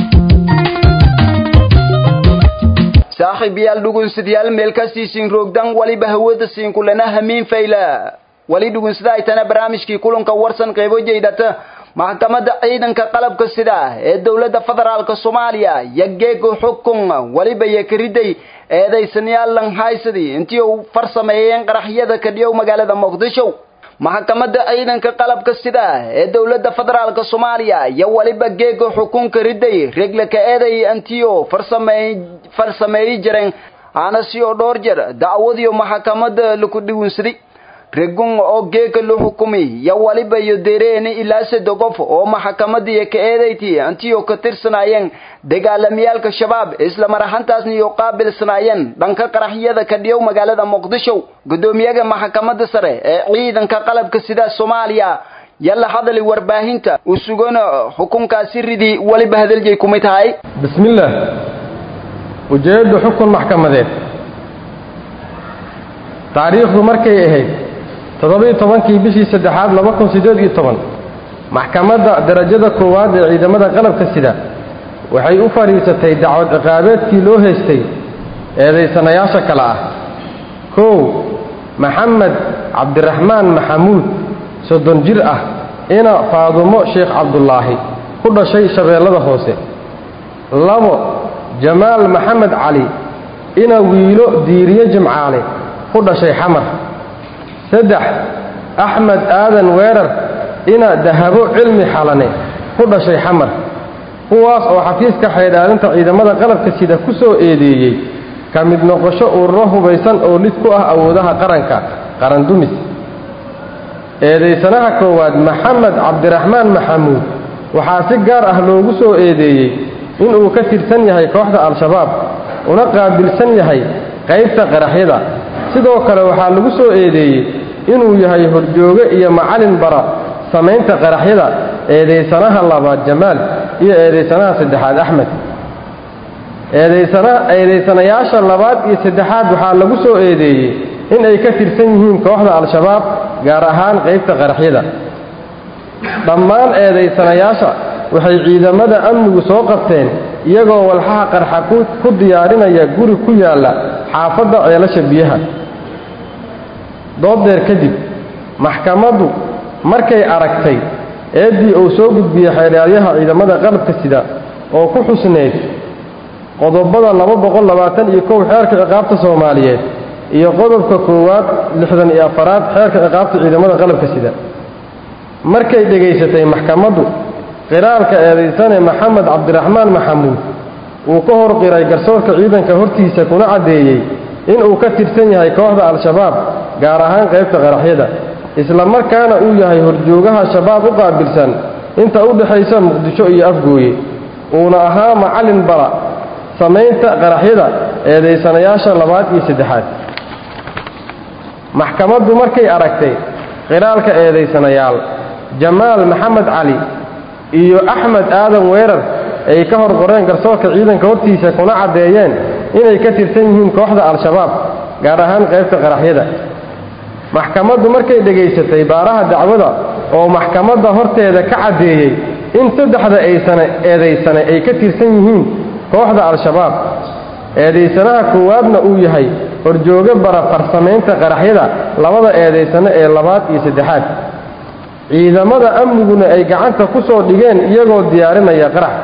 saaxiib yaal dhugunsidyaal meelkastiisiin roogdan waliba hawada siinkulana hamiin fayla wali dhugunsida ay tana barnaamijkii kulanka warsan qeybo jeydhata maxkamadda ciidanka qalabka sida ee dowladda federaalka soomaaliya yageego xukun waliba yakariday eedaysanyaal lanhaysadi intii uu farsameeyeen qaraxyada kadhiyow magaalada muqdisho maxkamadda ciidanka qalabka sida ee dowladda federaalka soomaaliya iyo waliba geego xukunka riday reglaka eeday intiio farsameey farsameeyi jireen aana si oo dhowr jeer dacwadiyo maxkamadda laku dhigunsaday regun oo geeka la xukumi ya waliba iyo dereeni ilaa saddex qof oo maxkamadii ka eedayti antiyo ka tirsanayeen dagaalamiyaalka shabaab isla mar ahaantaasna iyo qaabilsanaayeen dhanka qaraxyada ka dhiyow magaalada muqdisho gudoomiyaha maxkamadda sare ee ciidanka qalabka sida soomaaliya yalla hadali warbaahinta u sugana xukunkaasi ridii waliba hadalgay kumid tahay bismillaah ujeeddu xukun maxkamadeed taariikhdu markay ahayd toddobiyo tobankii bishii saddexaad laba kun siddeed iyo toban maxkamadda darajada koowaad ee ciidamada qalabka sida waxay u fadhiisatay dacwad ciqaabeedkii loo haystay eedaysanayaasha kale ah kow maxamed cabdiraxmaan maxamuud soddon jir ah ina faadumo sheekh cabdulaahi ku dhashay shabeellada hoose labo jamaal maxamed cali ina wiilo diiriye jimcaale ku dhashay xamar saddex axmed aadan weerar ina dahabo cilmi xalane ku dhashay xamar kuwaas oo xafiiska xaydhaalinta ciidamada qalabka sida ku soo eedeeyey ka mid noqosho ururo hubaysan oo lid ku ah awoodaha qaranka qarandumis eedaysanaha koowaad maxamed cabdiraxmaan maxamuud waxaa si gaar ah loogu soo eedeeyey inuu ka tirsan yahay kooxda al-shabaab una qaabilsan yahay qaybta qaraxyada sidoo kale waxaa lagu soo eedeeyey inuu yahay horjooge iyo macalin bara samaynta qaraxyada eedaysanaha labaad jamaal iyo eedaysanaha saddexaad axmed eedaysanayaasha labaad iyo saddexaad waxaa lagu soo eedeeyey in ay ka tirsan yihiin kooxda al-shabaab gaar ahaan qaybta qaraxyada dhammaan eedaysanayaasha waxay ciidamada amnigu soo qabteen iyagoo walxaha qarxa ku diyaarinaya guri ku yaalla xaafadda ceelasha biyaha dooddeer kadib maxkamaddu markay aragtay eeddii uu soo gudbiyey xeelaalyaha ciidamada qalabka sida oo ku xusneyd qodobada laba boqol labaatan iyo kow xeerka ciqaabta soomaaliyeed iyo qodobka koowaad lixdan iyo afaraad xeerka ciqaabta ciidamada qalabka sida markay dhegaysatay maxkamaddu qiraalka eedaysane maxamed cabdiraxmaan maxamuud uu ka hor qiray garsoorka ciidanka hortiisa kuna caddeeyey inuu ka tirsan yahay kooxda al-shabaab gaar ahaan qaybta qaraxyada isla markaana uu yahay horjoogaha shabaab u qaabilsan inta u dhexaysa muqdisho iyo afgooye uuna ahaa macallin bara samaynta qaraxyada eedaysanayaasha labaad iyo saddexaad maxkamaddu markay aragtay qiraalka eedaysanayaal jamaal maxamed cali iyo axmed aadan weerar ay ka hor qoreen garsoorka ciidanka hortiisa kuna caddeeyeen inay ka tirsan yihiin kooxda al-shabaab gaar ahaan qaybta qaraxyada maxkamaddu markay dhegaysatay baaraha dacwada oo maxkamadda horteeda ka caddeeyey in saddexda aysane eedaysane ay ka tirsan yihiin kooxda al-shabaab eedaysanaha koowaadna uu yahay horjooge bara farsamaynta qaraxyada labada eedaysane ee labaad iyo saddexaad ciidamada amniguna ay gacanta ku soo dhigeen iyagoo diyaarinaya qarax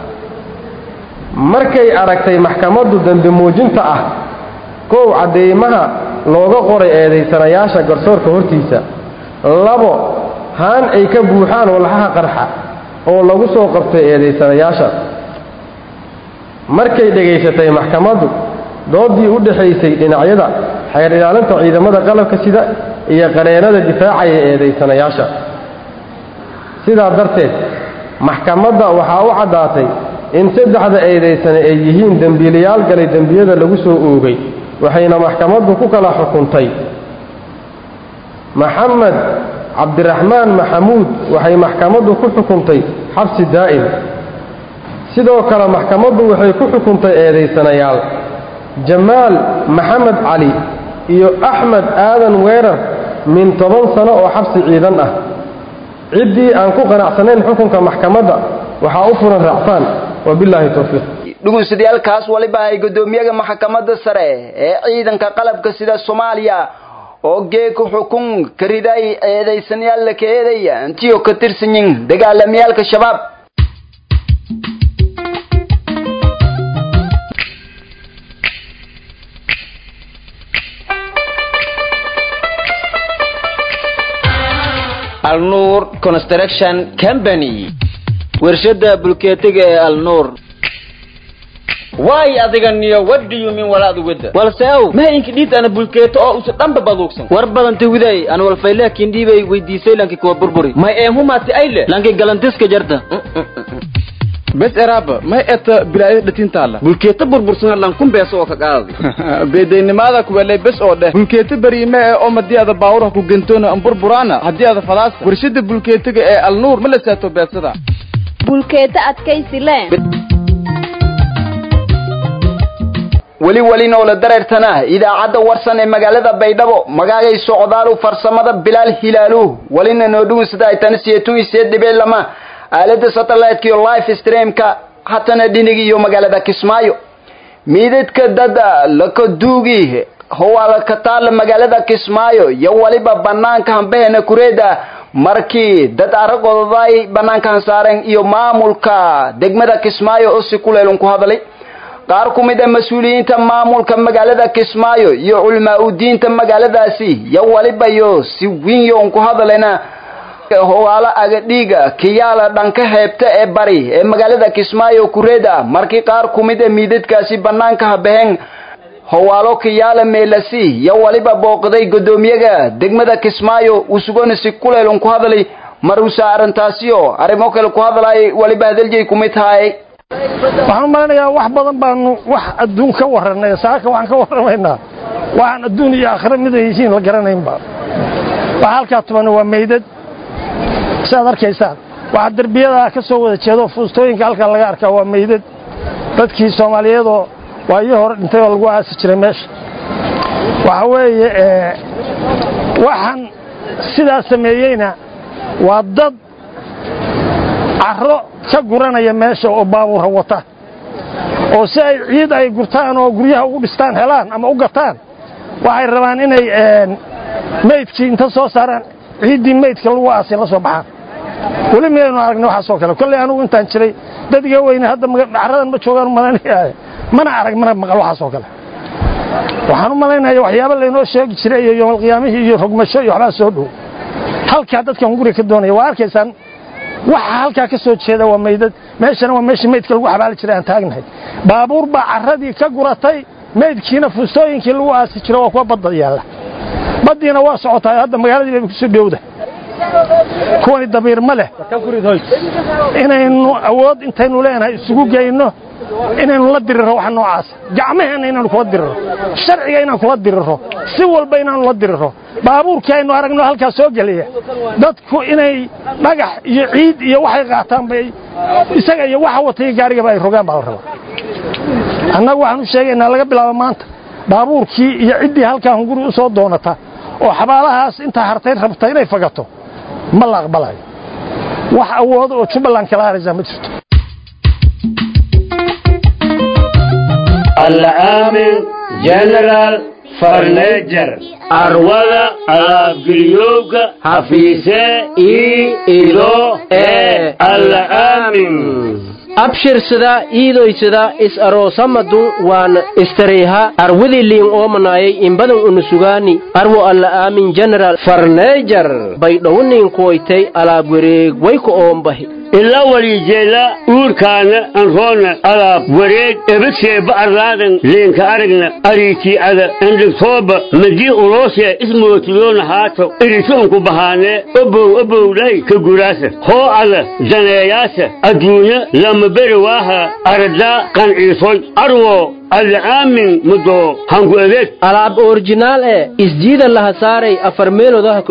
markay aragtay maxkamaddu dambi muujinta ah kow cadeymaha looga qoray eedaysanayaasha garsoorka hortiisa labo haan ay ka buuxaan walxaha qarxa oo lagu soo qabtay eedaysanayaasha markay dhegaysatay maxkamaddu doodii u dhexaysay dhinacyada xeer ilaalinta ciidamada qalabka sida iyo qareennada difaacaya eedaysanayaasha sidaa darteed maxkamadda waxaa u caddaatay in saddexda eedaysane ay yihiin dembiilayaal galay dembiyada lagu soo oogay waxayna maxkamaddu ku kala xukuntay maxamed cabdiraxmaan maxamuud waxay maxkamaddu ku xukuntay xabsi daa'im sidoo kale maxkamaddu waxay ku xukuntay eedaysanayaal jamaal maxamed cali iyo axmed aadan weerar min toban sano oo xabsi ciidan ah ciddii aan ku qanacsanayn xukunka maxkamadda waxaa u furan raacfaan wabilaahi towfiiq dhugunsadayaalkaas waliba ay gudoomiyaha maxkamadda sare ee ciidanka qalabka sida soomaaliya oo geeka xukun ka riday eedaysanayaal la ka eedaya intiyo ka tirsan yihin dagaalamiyaalka shabaab alnuur construction company warshada bulkeetiga ee alnuur waay adiga niyo what do you mean walaad wada walse ow ma inki dhiid ana bulkeeto oo usa dhanba baduugsan war badanta widay an walfayle kindhiibay weydiisay lanki kuwa burburi may eemhumaati ayle lanki galantiska jarta bes eraaba may eta bilaayada dhatintaala bulkeeto burbursan lankun beeso oo ka qaadi beedaynimaada kuwelay bes oo dheh bulkeeto beriime ee oo madii ada baawuraha ku gentoona an burburaana haddii ada fadaasa warshada bulkeetiga ee alnuur ma la saato beesada bulkeeta adkaysi le weli weli noola dareertana idaacadda warsan ee magaalada baydhabo magaagay socdaalu farsamada bilaal hilaaluh welina noo dhugunsada ay tani siyeetun iseed dhibic lama aalada satellite iyo live streamka hatana dhinig iyo magaalada kismaayo miidadka dada lakaduugi howala ka taala magaalada kismaayo iyo waliba banaanka hambahena kureeda markii dad aragoday banaankan saaren iyo maamulka degmada kismaayo oo si kuleelun ku hadalay qaar ku mid a mas-uuliyiinta maamulka magaalada kismaayo iyo culmaa udiinta magaaladaasi iyo waliba iyo si winyon ku hadalena hogaalo agadhiiga kiyaala dhanka heebta ee bari ee magaalada kismaayo kureeda markii qaar ku mid a miidadkaasi banaanka habaheen howaalo kiyaala meelasi iyo waliba booqday guddoomiyaga degmada kismaayo usugona si kuleelun ku hadalay maruusa arrintaasiyo arrimo kale ku hadalay waliba hadaljeey kumid tahay waxaan u maleynayaa wax badan baanu wax adduun ka warranay saaka waxaan ka warramaynaa waxaan adduun iyo aakhiro mid ay yihiin la garanaynba waxa halkaa tubana waa meydad siaad arkaysaan waxaa derbiyadaa ka soo wada jeedo fuustooyinka halkan laga arkaa waa meydad dadkii soomaaliyeedoo waayo hore dhintay oo lagu aasi jiray meesha waxa weeye waxaan sidaa sameeyeyna waa dad carro ka guranaya meesha oo baabuura wata oo si ay ciid ay gurtaan oo guryaha ugu dhistaan helaan ama u gataan waxay rabaan inay meydkii inta soo saaraan ciiddii meydka lagu aasay la soo baxaan weli miyaynu aragnay waxaasoo kale kolley anugu intaan jiray dad iga weyne hadda dhacradan ma joogaan u malaynayaa mana arag mana maqal waxaasoo kale waxaan u malaynaya waxyaaba laynoo sheegi jiray iyo yoomalqiyaamihii iyo rogmasho iyo waxbaa soo dhow halkaa dadkan guriga ka doonaya waa arkaysaan waxa halkaa ka soo jeeda waa meydad meeshana waa meeshii meydka lagu xabaali jiray aan taagnahay baabuur baa carradii ka guratay meydkiina fuustooyinkii lagu aasi jiro waa kuwa badda yaalla baddiina waa socotaa hadda magaaladii bayba kusoo dhowda kuwani dabiir ma leh inaynu awood intaynu leenahay isugu geyno inaynu la dirirro wax noocaasa gacmaheenna inaanu kula dirirro sharciga inaan kula dirirro si walba inaanu la dirirro baabuurkii aynu aragno halkaa soo geliya dadku inay dhagax iyo ciid iyo waxay qaataan bay isaga iyo waxa watay gaarigaba ay rogaan baa la rabaa annagu waxaan u sheegaynaa laga bilaabo maanta baabuurkii iyo ciddii halkaa hunguri u soo doonata oo xabaalahaas intaa hartay rabta inay fagato ma la aqbalayo wax awoodo oo jubbaland kala haraysaa ma jirto العامل جنرال فرنيجر أرولا أبقليوك حفيسة إي إلو إي العامل abshirsada iidoysada is aroosamadu waan istareyha arwidi liin oomanayay imbadan unusugaani arwo alla aamin general farneejar baydhowniin kuwaytay alaab wareeg wayku oombahi ila walijeela uurkaana anroona alaab wareeg ebadseeba arlaadan leenka aragna ariitiicada andhigtooba madii uloosee ismootiyoona haato iritoonku bahaanee obow obowlay ka guraasa hoo ada daneeyaasa adduunya lama beri waaha aradaa qanciisoy arwo alcaamin mudo hangu adeeg alaab orjinaal ee isjiida laha saaray afar meelodaha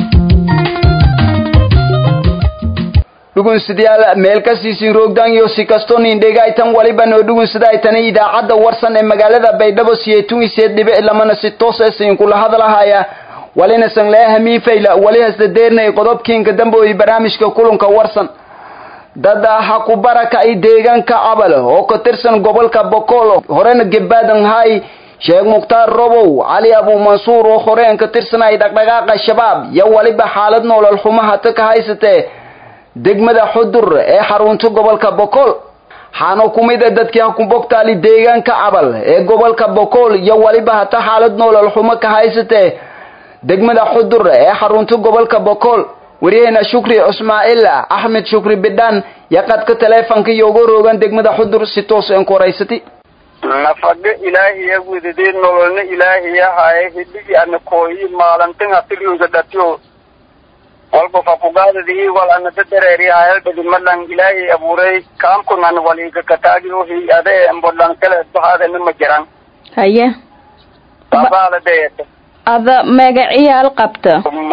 dhugunsidayaal meel ka siisin roogdan iyo si kastoo nindhegaytan waliba noo dhugunsadaytani idaacadda warsan ee magaalada baydhabo siyeetun iseed dhibic lamana si toos ee siinkula hadalahaya walina sanglea hamiifayla wali hasdadeernay qodobkiinka dambe barnaamijka kulanka warsan dad ha ku baraka ay deegaanka cabal oo ka tirsan gobolka bokool horena gebaadan hay sheekh mukhtaar robow cali abu mansuur oo horeen ka tirsanay dhaqdhaqaaqa shabaab iyo waliba xaalad noolol xumo hata ka haysatee degmada xudur ee xarunta gobolka bokool xaano ku mid a dadkii ha ku bogtaali deegaanka cabal ee gobolka bokool iyo waliba hata xaalad noolol xumo ka haysatee degmada xudur ee xarunta gobolka bokool waryaheena shukri ismaaciil axmed shukri bidhaan iyo qadka taleefonka iyo uga roogan degmada xudur si toos een ku horaysatay nafaga ilaahiya wedadee nololna ilaahiya haye hidhigi ana kooyi maalantin hatiliuga dhatiyo walba fakugaadadii wal ana dadareeri hayaldhadi malan ilaahay abuuray kaamkunan waliga kataagi ohi ade embodhan kale bahaadana ma jiran haye babaala deeta ada magaciyaal qabta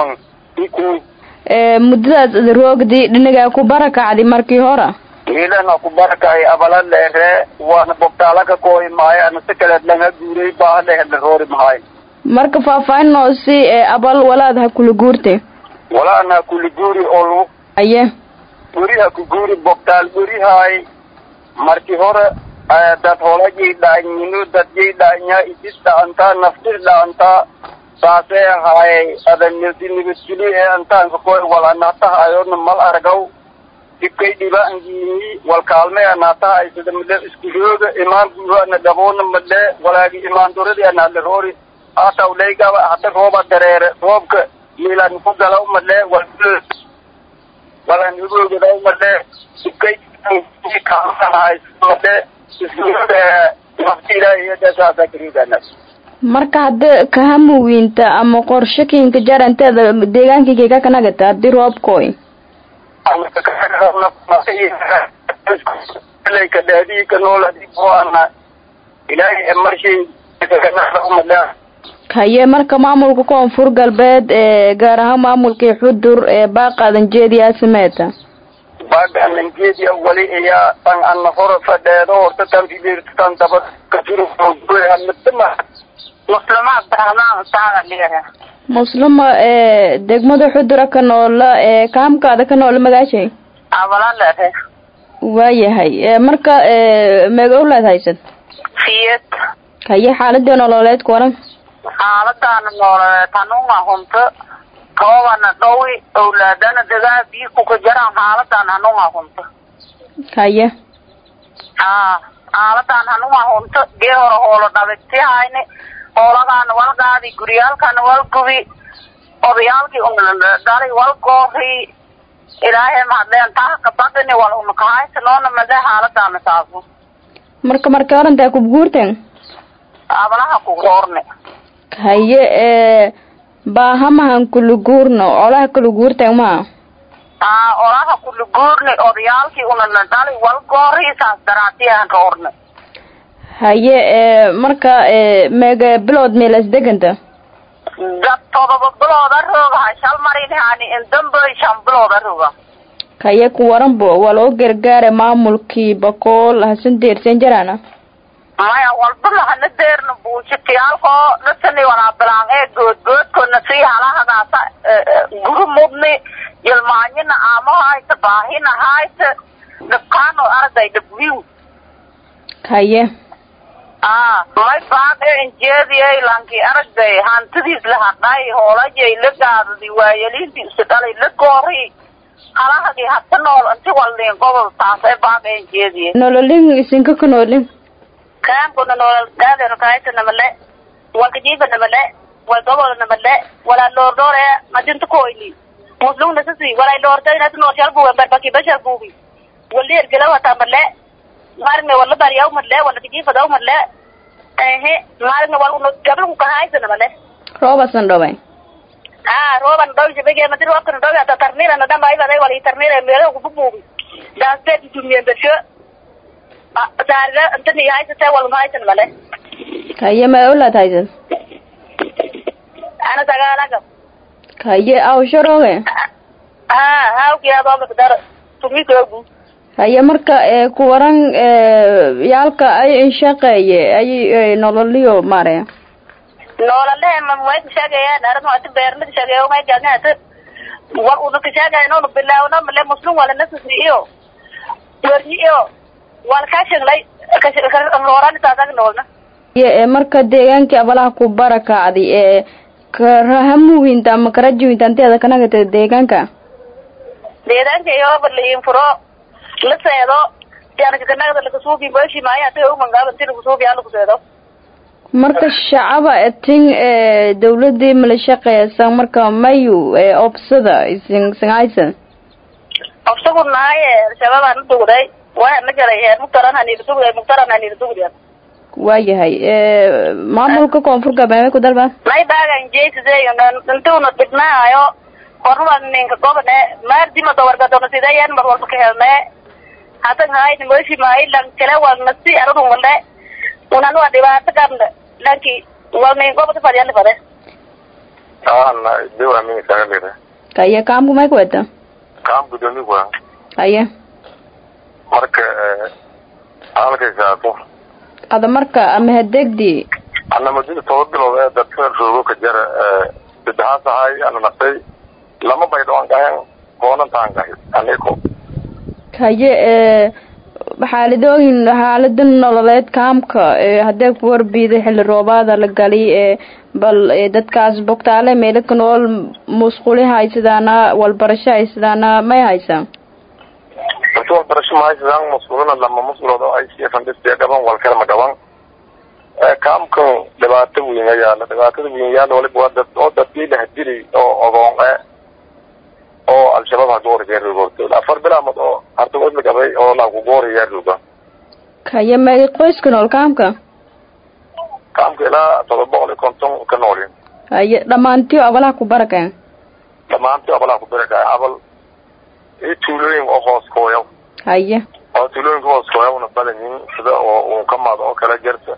ee muddadaas ada roogdi dhinagaa ku barakacdi markii hore ilana ku barakay abala leere waana bogtaalaka kooyi maayo ana si kaleed langa guuray baaha lehe roori mahay marka faahfaahin noo si ee abal walaad ha kula guurte walaana kuli guuri olu aye guriha ku guuri bogtaal gurihay markii hore dad holajay dhaanyinu dadjay dhaanya idis dhaantaa naftis dhaantaa saasee ahaayay adanidi nibadgeli ee antaanka koy wal anatahaayona mal argaw dibkay dhibaangiini wal kaalmay anatahay sida male iskulooga imaan guuhana dhaboona male walaagi imaan doradi anale roori hataw leygaba hata rooba dareere roobka milan ku galaw male wal walan igoogadaw male dibkay kaalmahay male iskulooga nafti ilaahiya saasa kariidana marka hadda kahamuwiinta ama qorshe kinka jaranteeda deegaankayga ka kanagata hadii roobkooy ka dhaadii ka nool hadii kuana ilaahay marshay haye marka maamulka koonfur galbeed ee gaar ahaan maamulkii xudur ee baaqaadan jeediyaa sameeta baaqaadan jeediya wali iyaa tan ana hore fadheedo horta tan fidirta tan daba kasirhanatama muslima abdiraxmaan saada ligaha muslima ee degmada xudura ka noola ee kaamkaada ka noola magaashay abala leedahay waayahay ee marka ee meegowlaad haysad fiyad haye xaaladii nololeed ku waran xaaladana nololeed hanuunga hunto roobana dhowi owlaadana degaa biyo kuka jaraan xaaladan hanuunga hunto haye haa xaaladan hanuunga hunto gee hore hoolo dhabigtihayne hoolagaana walgaadi guryaalkana walgubi odayaalkii dhalay walgoori ilaahay mahadleen taha kabadini wal unakahaysanoona made xaaladana saaso marka marka orantaa kubguurten abalaha kugoorne haye ee baahamahan kuluguurno olaha kuluguurten maa aa olaha kuluguurne odayaalkii unana dhalay walgoori saas daraatiyahan roorne haye ee marka ee meega bilood meelas deganta dad todoba bilooda roogaha shal marinhani indamboy shan bilooda roga haye ku waranbo waa loo gargaara maamulkii bakool hasan deersan jaraana maya walba lahana deerna buujitiyaalko dhasani walaabilaan ee goodgoodkona sii halahagaasa guri mudni yilmaanyina aamo hayta baahina hayta dhibkaano arday dhibwiw haye aa may baaqe injeediyay lanki aragday hantidiis la hadhay hoolajay la gaadadi waayaliintii isi dhalay la goori halahagii hata nool inti waldin gobol taasay baaqe injeediye nololin isinka ka noolin kaamkuna noolal gaadenu kahaysana male walkajiifana male wal gobolna male walaa loordore madinta koyli muslumna sisi walay loortaynati nooshal buga barbaki bashal bugi wali ergelawata male maarigna wala bariyaw male wala kajiifadaw male ehe maarigna wal gabalku kahaysana male roobasan dhobay haa rooban dhaw jabege madi roobkana dhaw ata tarmirana dhamba ibaday wali tarmira meelo kububugi daasbeed dumien bersho saarida intani haysatee walma haysan male haye ma olaad haysad ana sagaalaga haye awsharooge haa hawkiyaadoomakdar tumikoogu haye marka ee ku waran ee yaalka ay inshaqeeye ay nololiyo maaraya noolalehe mamwayka sheegayaan arin hadi beernada sheegeeyo may galnahata war unaka sheegaynoonu bilaawno male muslim wala nasasi iyo werni iyo wal kashinglay kashinlooranitaadag noolna ye ee marka deegaankii abalaha ku barakacdi ee karahamuwinta ama karajuwinta anteeda kanagata deegaanka deegaanka iyoba liinfuro la seedo sianakakanagada lakasuufi moshi maayo hata umangaaba inti lakasuufi aa lakuseedo marka shacaba tin ee dawladii mala shaqeysan marka mayu ee obsada isin singaysan obsagu nahaye al-shabaab aan udugday waa na galay heer muktaran hanila dugday muktaran hanila dugday waayahay maamulka koonfur galbeed ku dalba may baagan jeesideeyo intuuna dhibnaayo qornuba ninka gobone maardima dawargadona sideeyan mar walba ka helne hasan haayni moshi maayi lan kale walnasi aradun walde unan waa dhibaato qabna lanki walnin gobota fadiyali fade ana dewa mi sagalida kaya kaamku may kuweta kaam gudoomi kuwa haya marka halkaysaato ada marka ama hadegdi ana madina toba bilood ee dadka roogo ka jara saddexaas ahay ana naqtay lama baydho aan gahen koonantaan gahay aniko haye xaaladooyin xaalada nololeed kaamka hadee ku warbiiday xilli roobaada la gali bal dadkaas bogtaale meelo ka nool musquli haysadaana walbarasho haysadaana may haysaan horta walbarasho ma haysadaan musqulina lama musqulood oo ay siyafandhistee gaban walkale ma gaban kaamkan dhibaato weyn ayaala dhibaatada weyn yaala waliba waa dad oo dadkii lahadili oo ogoon e oo al-shabaab hagooriyaarugorto afar bilaamood oo hartagood la gabay oo lagugooriyaarruga kaya magi qoyska nool kaamka kaamka ilaa todoba boqol iyo konton ka noolin haye dhamaantiyo abalaha ku barakeen dhamaantiyo abalaha ku barakaya abal iyo tuulooyin oo hoos kooya haye oo tuulooyinka hoos kooya una badan yihin sida oo uun ka maado oo kala jarta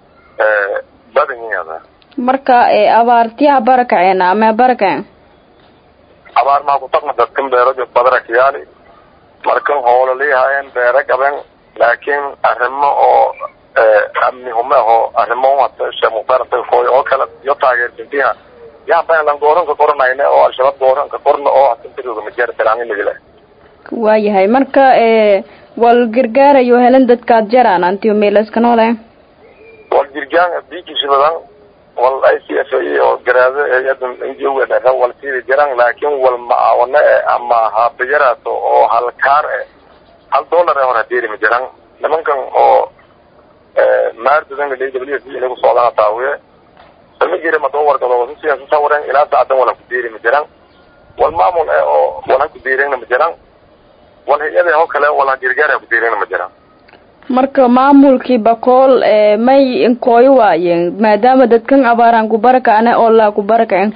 badan yihin ada marka abaartiyaha barakaceena ama barakeen abaar maha kutaqna dadkan beero badarakayaali markan hoolo liihaayeen beere gaben laakiin arrimo oo amni hume aho arrimo hata sheekh mukhtaar koy oo kale iyo taageersintiha yaan balan gooranka qoranayne oo al-shabaab gooranka qorna oo hatintirooga majeer talaanimigile waayahay marka wal gargaarayo helan dadkaad jaraan antiyo meelaska noole wal jirgaan diikiisa badan wal i c f oo garaado hay-adan ngo dhexe wal siida jiraan laakiin wal macaawane e ama habayaraato oo halkaar e hal dollar e hor hadeerima jiraan nimankan oo maardadan w f inagu socdana taawiye sama jira madoo wargado wasusiyaasa wareen ilaa saacadan wal haku deerima jiraan wal maamul e oo wal haku deerina ma jiraan wal hay-ada oo kale wal gargaar haku deerina ma jiraan marka maamulkii bakool may inkooyo waayeen maadaama dadkan abaaraan ku barakacne oo laa ku barakacen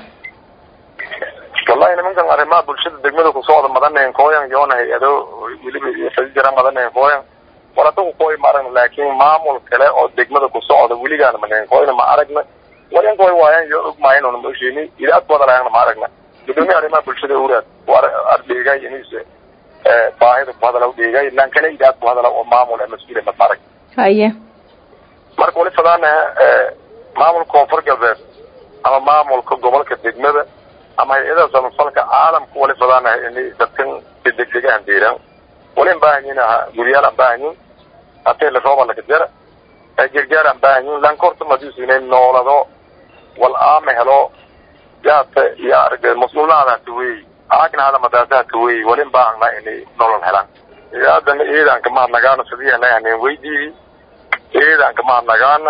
wallahi nimankan arrimaha bulshada degmada kusocda madanahen kooyan yoona hay-ado weliba fadi jira madanahen kooyan wal adagu kooy ma aragna laakiin maamul kale oo degmada kusocda weligaana manahen kooyna ma aragna wal in kooy waayan yo og maayan una maoshini idaad badalaayana ma aragna gudoomiya arrimaha bulshada uraad ardhigay inise baahida ku hadala udhigay lan kale idaad ku hadala oo maamul ee mas-uul ma arag haye marka wali fadaana maamulka koonfur galbeed ama maamulka gobolka degmada ama hay-adaha samafalka caalamka wali fadaana inay dadkan degdegahan deeraan wali an baahanyin aha guryaal aan baahanyin hatee la rooba laga jara gargaar aan baahanyin lankorta madiisu inay noolado wal aama helo yaata iyo arag mas-uulnaada hata wey aagna hada madaasa hata wey wali an baahana inay nolol helaan idaadana iyadaan kamahadnagaana sidii haneen weydiidi iyadaan kamahadnagaana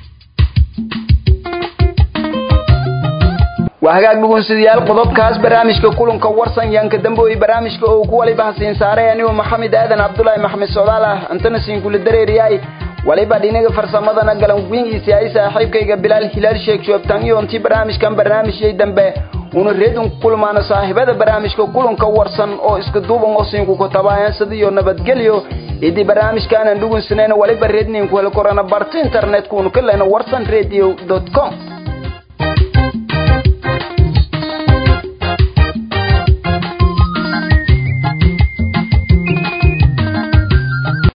waa hagaag dhugunsidayaal qodobkaas barnaamijka kulanka warsan yaanka damboy barnaamijka oo ku waliba hasiin saaray anigoo maxamed aadan cabdulaahi maxamed socdaal ah intana siinkula dareeriyahay waliba dhinaga farsamadana galanguingiisi ay saaxiibkayga bilaal hilaal sheeg joogtaan iyo intii barnaamijkan barnaamijyay dambe una reedun kulmaana saaxiibada barnaamijka kulanka warsan oo iska duuban oo siinku ku tabaayan sidiyo nabadgelyo idii barnaamijkaanan dhugunsanayna waliba reedniinku heli korana barta internetkuunu ka lehna warsan radio com